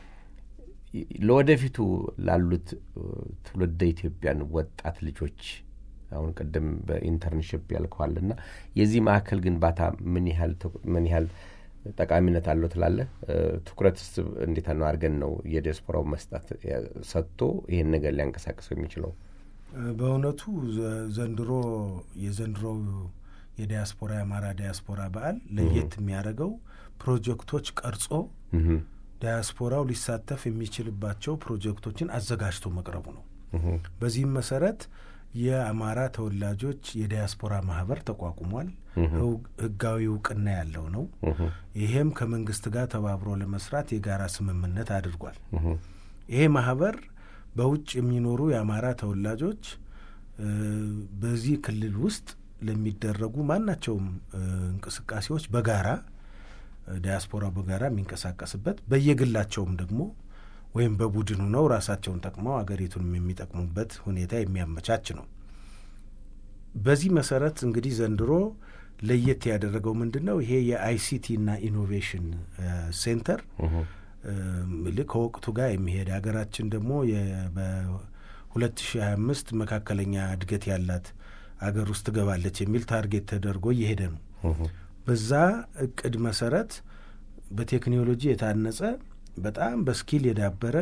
ለወደፊቱ ላሉት ትውልደ ኢትዮጵያን ወጣት ልጆች አሁን ቅድም በኢንተርንሽፕ ያልከዋልና የዚህ ማዕከል ግንባታ ምን ያህል ምን ያህል ጠቃሚነት አለው ትላለህ? ትኩረትስ እንዴት ነው አድርገን ነው የዲያስፖራው መስጠት ሰጥቶ ይህን ነገር ሊያንቀሳቅሰው የሚችለው? በእውነቱ ዘንድሮ የዘንድሮው የዲያስፖራ የአማራ ዲያስፖራ በዓል ለየት የሚያደርገው ፕሮጀክቶች ቀርጾ ዲያስፖራው ሊሳተፍ የሚችልባቸው ፕሮጀክቶችን አዘጋጅቶ መቅረቡ ነው። በዚህም መሰረት የአማራ ተወላጆች የዲያስፖራ ማህበር ተቋቁሟል። ህጋዊ እውቅና ያለው ነው። ይሄም ከመንግስት ጋር ተባብሮ ለመስራት የጋራ ስምምነት አድርጓል። ይሄ ማህበር በውጭ የሚኖሩ የአማራ ተወላጆች በዚህ ክልል ውስጥ ለሚደረጉ ማናቸውም እንቅስቃሴዎች በጋራ ዲያስፖራው በጋራ የሚንቀሳቀስበት በየግላቸውም ደግሞ ወይም በቡድን ሆነው ራሳቸውን ጠቅመው አገሪቱንም የሚጠቅሙበት ሁኔታ የሚያመቻች ነው። በዚህ መሰረት እንግዲህ ዘንድሮ ለየት ያደረገው ምንድን ነው? ይሄ የአይሲቲና ኢኖቬሽን ሴንተር ልክ ከወቅቱ ጋር የሚሄድ ሀገራችን ደግሞ በሁለት ሺ ሀያ አምስት መካከለኛ እድገት ያላት አገር ውስጥ ትገባለች የሚል ታርጌት ተደርጎ እየሄደ ነው። በዛ እቅድ መሰረት በቴክኖሎጂ የታነጸ በጣም በስኪል የዳበረ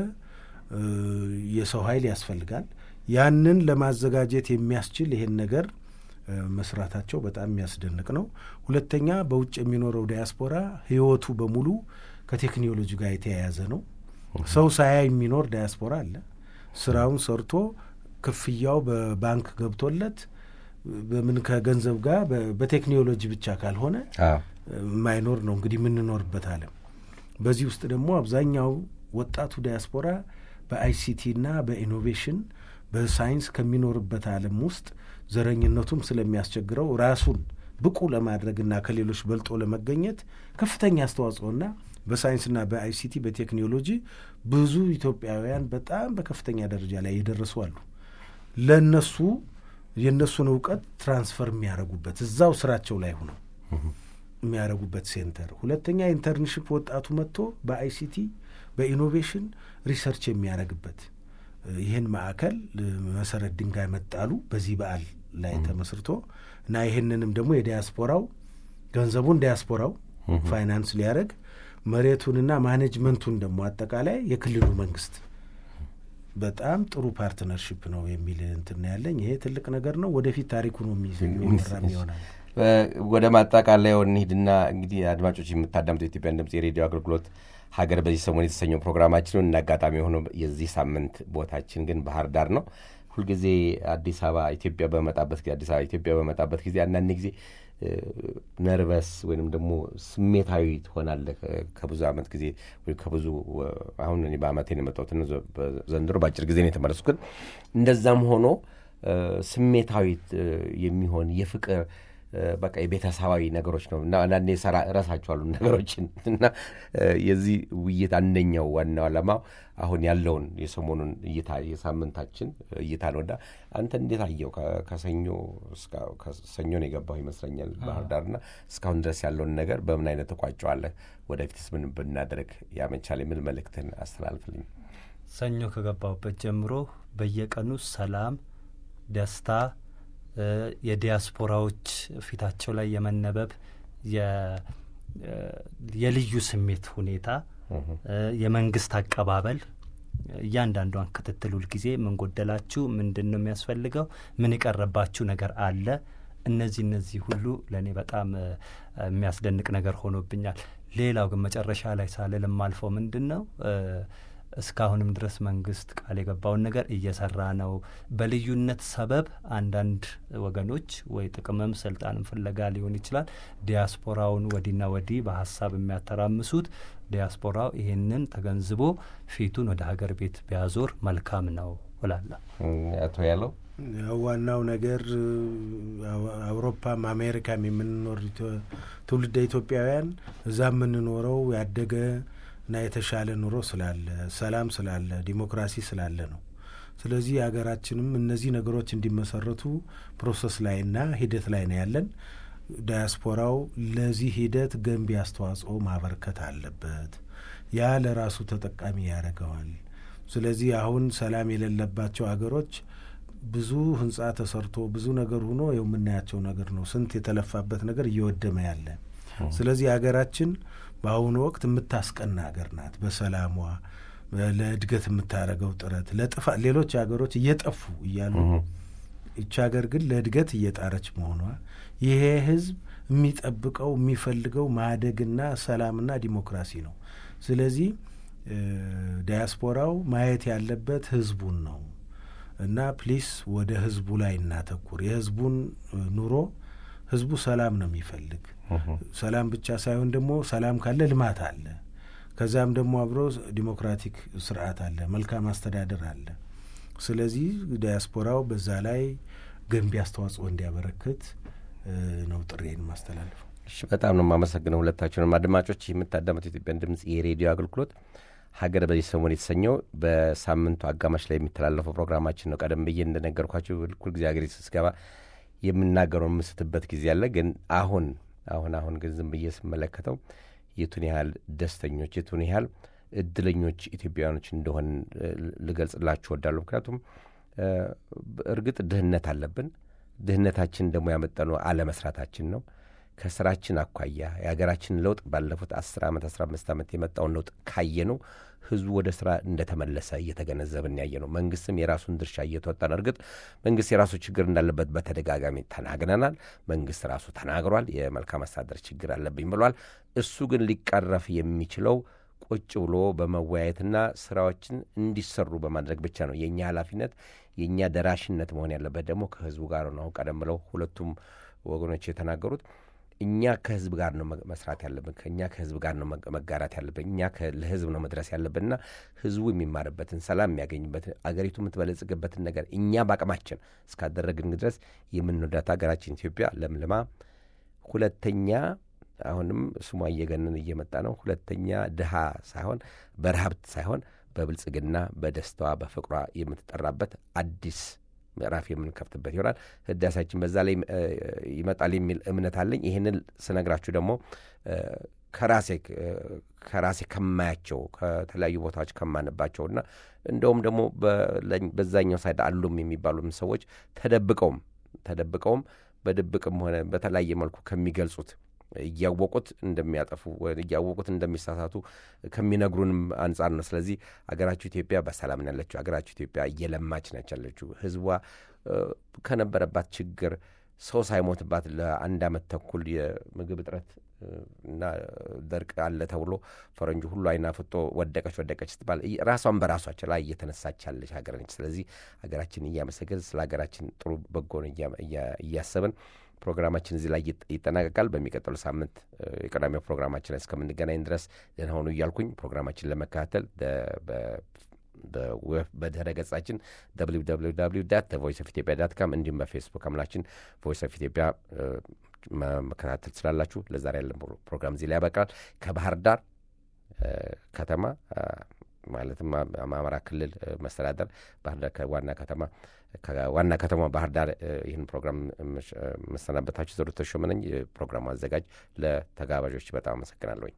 የሰው ኃይል ያስፈልጋል። ያንን ለማዘጋጀት የሚያስችል ይሄን ነገር መስራታቸው በጣም የሚያስደንቅ ነው። ሁለተኛ በውጭ የሚኖረው ዲያስፖራ ህይወቱ በሙሉ ከቴክኖሎጂ ጋር የተያያዘ ነው። ሰው ሳያይ የሚኖር ዲያስፖራ አለ። ስራውን ሰርቶ ክፍያው በባንክ ገብቶለት በምን ከገንዘብ ጋር በቴክኖሎጂ ብቻ ካልሆነ የማይኖር ነው እንግዲህ የምንኖርበት ዓለም። በዚህ ውስጥ ደግሞ አብዛኛው ወጣቱ ዲያስፖራ በአይሲቲና በኢኖቬሽን በሳይንስ ከሚኖርበት ዓለም ውስጥ ዘረኝነቱም ስለሚያስቸግረው ራሱን ብቁ ለማድረግና ከሌሎች በልጦ ለመገኘት ከፍተኛ አስተዋጽኦና በሳይንስና በአይሲቲ በቴክኖሎጂ ብዙ ኢትዮጵያውያን በጣም በከፍተኛ ደረጃ ላይ የደረሱ አሉ። ለእነሱ የእነሱን እውቀት ትራንስፈር የሚያደርጉበት እዛው ስራቸው ላይ ሆነው የሚያደርጉበት ሴንተር። ሁለተኛ ኢንተርንሽፕ ወጣቱ መጥቶ በአይሲቲ በኢኖቬሽን ሪሰርች የሚያደርግበት ይህን ማዕከል መሰረት ድንጋይ መጣሉ በዚህ በዓል ላይ ተመስርቶ እና ይህንንም ደግሞ የዲያስፖራው ገንዘቡን ዲያስፖራው ፋይናንስ ሊያደርግ መሬቱንና ማኔጅመንቱን ደግሞ አጠቃላይ የክልሉ መንግስት በጣም ጥሩ ፓርትነርሽፕ ነው የሚል እንትን ያለኝ ይሄ ትልቅ ነገር ነው። ወደፊት ታሪኩ ነው የሚወራም ይሆናል። ወደ ማጠቃለያው እንሂድና እንግዲህ አድማጮች የምታዳምጡ የኢትዮጵያን ድምጽ የሬዲዮ አገልግሎት ሀገር በዚህ ሰሞን የተሰኘው ፕሮግራማችን እና አጋጣሚ የሆነ የዚህ ሳምንት ቦታችን ግን ባህር ዳር ነው። ሁልጊዜ አዲስ አበባ ኢትዮጵያ በመጣበት ጊዜ አዲስ አበባ ኢትዮጵያ በመጣበት ጊዜ አንዳንድ ጊዜ ነርቨስ ወይንም ደግሞ ስሜታዊ ትሆናለህ። ከብዙ ዓመት ጊዜ ወይ ከብዙ አሁን እኔ በአመቴ ነው የመጣሁት ዘንድሮ በአጭር ጊዜ ነው የተመለሱ። ግን እንደዛም ሆኖ ስሜታዊ የሚሆን የፍቅር በቃ የቤተሰባዊ ነገሮች ነው እና አንዳንዴ ሰራ እረሳቸዋሉ ነገሮችን እና የዚህ ውይይት አንደኛው ዋናው ዓላማው አሁን ያለውን የሰሞኑን እይታ የሳምንታችን እይታ ነው እና አንተ እንዴት አየው? ከሰኞ ሰኞ ነው የገባው ይመስለኛል ባህር ዳር እና እስካሁን ድረስ ያለውን ነገር በምን አይነት ተቋጨዋለህ? ወደፊትስ ምን ብናደርግ ያመቻል? የሚል መልእክትን አስተላልፍልኝ። ሰኞ ከገባሁበት ጀምሮ በየቀኑ ሰላም፣ ደስታ የዲያስፖራዎች ፊታቸው ላይ የመነበብ የልዩ ስሜት ሁኔታ፣ የመንግስት አቀባበል፣ እያንዳንዷን ክትትል ሁልጊዜ ምን ጎደላችሁ፣ ምንድን ነው የሚያስፈልገው፣ ምን የቀረባችሁ ነገር አለ። እነዚህ እነዚህ ሁሉ ለእኔ በጣም የሚያስደንቅ ነገር ሆኖብኛል። ሌላው ግን መጨረሻ ላይ ሳልል የማልፈው ምንድን ነው እስካሁንም ድረስ መንግስት ቃል የገባውን ነገር እየሰራ ነው። በልዩነት ሰበብ አንዳንድ ወገኖች ወይ ጥቅምም ስልጣንም ፍለጋ ሊሆን ይችላል ዲያስፖራውን ወዲና ወዲህ በሀሳብ የሚያተራምሱት ዲያስፖራው ይሄንን ተገንዝቦ ፊቱን ወደ ሀገር ቤት ቢያዞር መልካም ነው እላለሁ። አቶ ያለው ዋናው ነገር አውሮፓም አሜሪካም የምንኖር ትውልደ ኢትዮጵያውያን እዛ የምንኖረው ያደገ እና የተሻለ ኑሮ ስላለ ሰላም ስላለ ዲሞክራሲ ስላለ ነው። ስለዚህ ሀገራችንም እነዚህ ነገሮች እንዲመሰረቱ ፕሮሰስ ላይና ሂደት ላይ ነው ያለን። ዳያስፖራው ለዚህ ሂደት ገንቢ አስተዋጽኦ ማበርከት አለበት። ያ ለራሱ ተጠቃሚ ያደርገዋል። ስለዚህ አሁን ሰላም የሌለባቸው አገሮች ብዙ ህንጻ ተሰርቶ ብዙ ነገር ሆኖ የው የምናያቸው ነገር ነው። ስንት የተለፋበት ነገር እየወደመ ያለ ስለዚህ ሀገራችን በአሁኑ ወቅት የምታስቀና ሀገር ናት። በሰላሟ ለእድገት የምታደርገው ጥረት ለጥፋት ሌሎች ሀገሮች እየጠፉ እያሉ ይቺ ሀገር ግን ለእድገት እየጣረች መሆኗ ይሄ ህዝብ የሚጠብቀው የሚፈልገው ማደግና ሰላምና ዲሞክራሲ ነው። ስለዚህ ዳያስፖራው ማየት ያለበት ህዝቡን ነው እና ፕሊስ ወደ ህዝቡ ላይ እናተኩር። የህዝቡን ኑሮ ህዝቡ ሰላም ነው የሚፈልግ። ሰላም ብቻ ሳይሆን ደግሞ ሰላም ካለ ልማት አለ። ከዛም ደግሞ አብሮ ዲሞክራቲክ ስርዓት አለ፣ መልካም አስተዳደር አለ። ስለዚህ ዲያስፖራው በዛ ላይ ገንቢ አስተዋጽኦ እንዲያበረክት ነው ጥሬን ማስተላለፈው። እሺ፣ በጣም ነው የማመሰግነው ሁለታችሁንም አድማጮች። የምታዳመጡ የኢትዮጵያን ድምጽ የሬዲዮ አገልግሎት ሀገር በዚህ ሰሞን የተሰኘው በሳምንቱ አጋማሽ ላይ የሚተላለፈው ፕሮግራማችን ነው። ቀደም ብዬ እንደነገርኳቸው ሁልጊዜ ሀገሬ ስገባ የምናገረው የምስትበት ጊዜ አለ። ግን አሁን አሁን አሁን ግን ዝም ብዬ ስመለከተው የቱን ያህል ደስተኞች የቱን ያህል እድለኞች ኢትዮጵያውያኖች እንደሆን ልገልጽላችሁ እወዳለሁ። ምክንያቱም እርግጥ ድህነት አለብን። ድህነታችን ደግሞ ያመጠነው አለመስራታችን ነው። ከስራችን አኳያ የሀገራችን ለውጥ ባለፉት አስር ዓመት አስራ አምስት ዓመት የመጣውን ለውጥ ካየ ነው ህዝቡ ወደ ስራ እንደተመለሰ እየተገነዘብን ያየ ነው። መንግስትም የራሱን ድርሻ እየተወጣ ነው። እርግጥ መንግስት የራሱ ችግር እንዳለበት በተደጋጋሚ ተናግረናል። መንግስት ራሱ ተናግሯል። የመልካም አስተዳደር ችግር አለብኝ ብሏል። እሱ ግን ሊቀረፍ የሚችለው ቁጭ ብሎ በመወያየትና ስራዎችን እንዲሰሩ በማድረግ ብቻ ነው። የእኛ ኃላፊነት የእኛ ደራሽነት መሆን ያለበት ደግሞ ከህዝቡ ጋር ነው። አሁን ቀደም ብለው ሁለቱም ወገኖች የተናገሩት እኛ ከህዝብ ጋር ነው መስራት ያለብን። ከእኛ ከህዝብ ጋር ነው መጋራት ያለብን። እኛ ለህዝብ ነው መድረስ ያለብንና ህዝቡ የሚማርበትን ሰላም የሚያገኝበትን አገሪቱ የምትበለጽግበትን ነገር እኛ በአቅማችን እስካደረግን ድረስ የምንወዳት ሀገራችን ኢትዮጵያ ለምልማ ሁለተኛ አሁንም ስሟ እየገነን እየመጣ ነው። ሁለተኛ ድሃ ሳይሆን በረሀብት ሳይሆን በብልጽግና በደስታዋ በፍቅሯ የምትጠራበት አዲስ ምዕራፍ የምንከፍትበት ይሆናል። ህዳሴያችን በዛ ላይ ይመጣል የሚል እምነት አለኝ። ይህንን ስነግራችሁ ደግሞ ከራሴ ከራሴ ከማያቸው ከተለያዩ ቦታዎች ከማንባቸውና እንደውም ደግሞ በዛኛው ሳይድ አሉም የሚባሉም ሰዎች ተደብቀውም ተደብቀውም በድብቅም ሆነ በተለያየ መልኩ ከሚገልጹት እያወቁት እንደሚያጠፉ እያወቁት እንደሚሳሳቱ ከሚነግሩንም አንጻር ነው። ስለዚህ አገራችሁ ኢትዮጵያ በሰላም ነው ያለችው። አገራችሁ ኢትዮጵያ እየለማች ነች ያለችው። ህዝቧ ከነበረባት ችግር ሰው ሳይሞትባት ለአንድ ዓመት ተኩል የምግብ እጥረት እና ደርቅ አለ ተብሎ ፈረንጁ ሁሉ አይና ፍጦ ወደቀች ወደቀች ስትባል ራሷን በራሷ ችላ እየተነሳች ያለች ሀገር ነች። ስለዚህ ሀገራችን እያመሰገን ስለ ሀገራችን ጥሩ በጎን እያሰብን ፕሮግራማችን እዚህ ላይ ይጠናቀቃል። በሚቀጥሉ ሳምንት የቀዳሚው ፕሮግራማችን ላይ እስከምንገናኝ ድረስ ደህና ሆኑ እያልኩኝ ፕሮግራማችን ለመከታተል በድረ ገጻችን www ቮይስ ኦፍ ኢትዮጵያ ዳት ካም እንዲሁም በፌስቡክ አምላችን ቮይስ ኦፍ ኢትዮጵያ መከታተል ትችላላችሁ። ለዛሬ ያለን ፕሮግራም እዚህ ላይ ያበቃል። ከባህር ዳር ከተማ ማለትም አማራ ክልል መስተዳደር ባህር ዳር ከዋና ከተማ ከዋና ከተማ ባህር ዳር ይህን ፕሮግራም መሰናበታችሁ ዘሩ ተሾመ ነኝ። የፕሮግራሙ አዘጋጅ። ለተጋባዦች በጣም አመሰግናለሁኝ።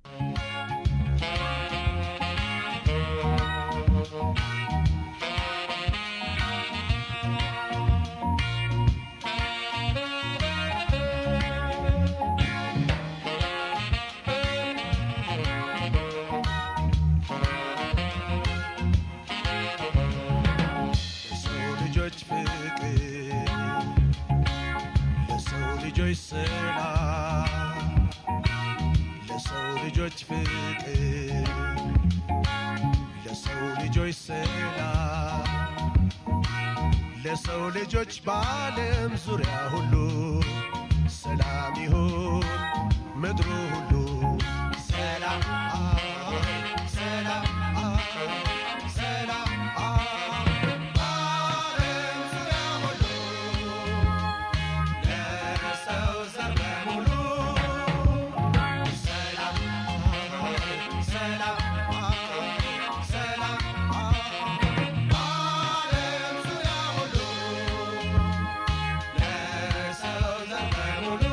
ለሰው ልጆች ፍቅር ለሰው ልጆች ሰላም ለሰው ልጆች ፍቅር ለሰው ልጆች ሰላም ለሰው ልጆች በዓለም ዙሪያ ሁሉ ሰላም ይሁን ምድሩ ሁሉ ሰላም ሰላም ሰላም በዓለም ዙሪያ ሁሉ ለሰው ዘር በሙሉ ሰላም ሰላም ሰላም በዓለም ዙሪያ ሁሉ ለሰው ዘር በሙሉ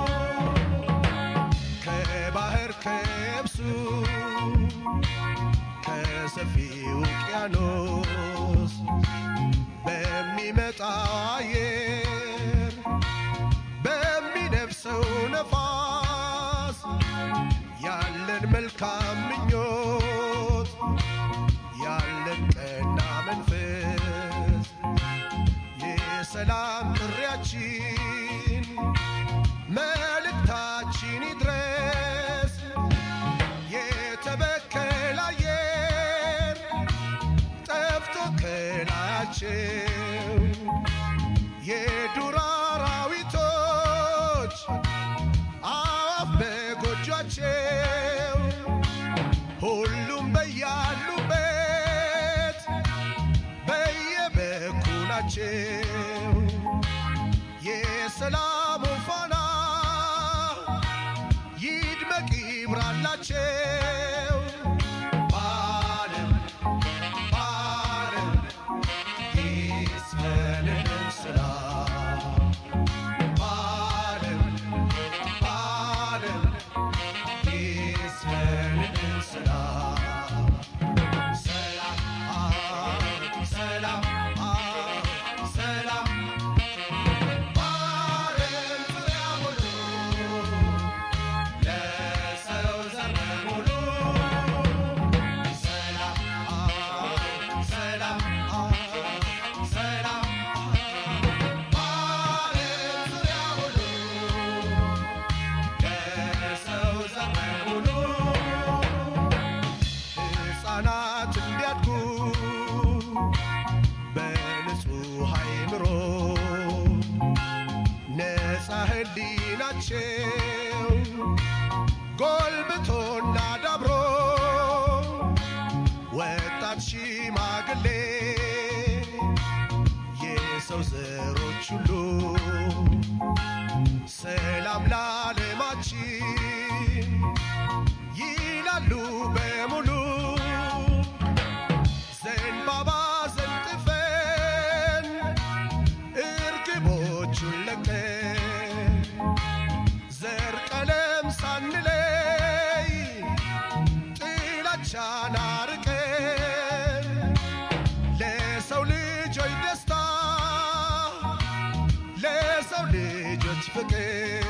ከባህር ከብሱ ከሰፊው ውቅያኖስ በሚመጣ አየር በሚነፍሰው ነፋስ ያለን መልካም ምኞት ያለን ቀና መንፈስ የሰላም ጥሪያችን መልእክታችን ይድረስ የተበከለ አየር ጠፍቶ ከላያቸው የዱር አራዊቶች አዋፍ በጎጇቸው ሁሉም በያሉበት በየበኩላቸው የሰላሙ ፋና ይድመቅ ይብራላቸው በዓለም በዓለም ይስፈንልን ሰላም በዓለም በዓለም ይስፈንልን ሰላም ሰላም ሰላም ሰላም በዓለም ዙሪያ ሁሉ ለሰው ዘር በሙሉ ሰላም ሰላም ሰላም በዓለም ዙሪያ ሁሉ ለሰው ዘር በሙሉ ሕፃናት እንዲያድጉ በንጹሕ አእምሮ ነፃ ሕሊናቸው ጎልብቶና ዳብሮ ወጣት ሽማግሌ የሰው ዘሮች ሁሉ ሰላም ለዓለማችን ይላሉ በሙሉ ዘንባባ ዘንጥፈን እርግቦቹን ለቀን ዘር ቀለም ሳንለይ ጥላቻን አርቀን ለሰው ልጆች ደስታ ለሰው ልጆች ፍቅር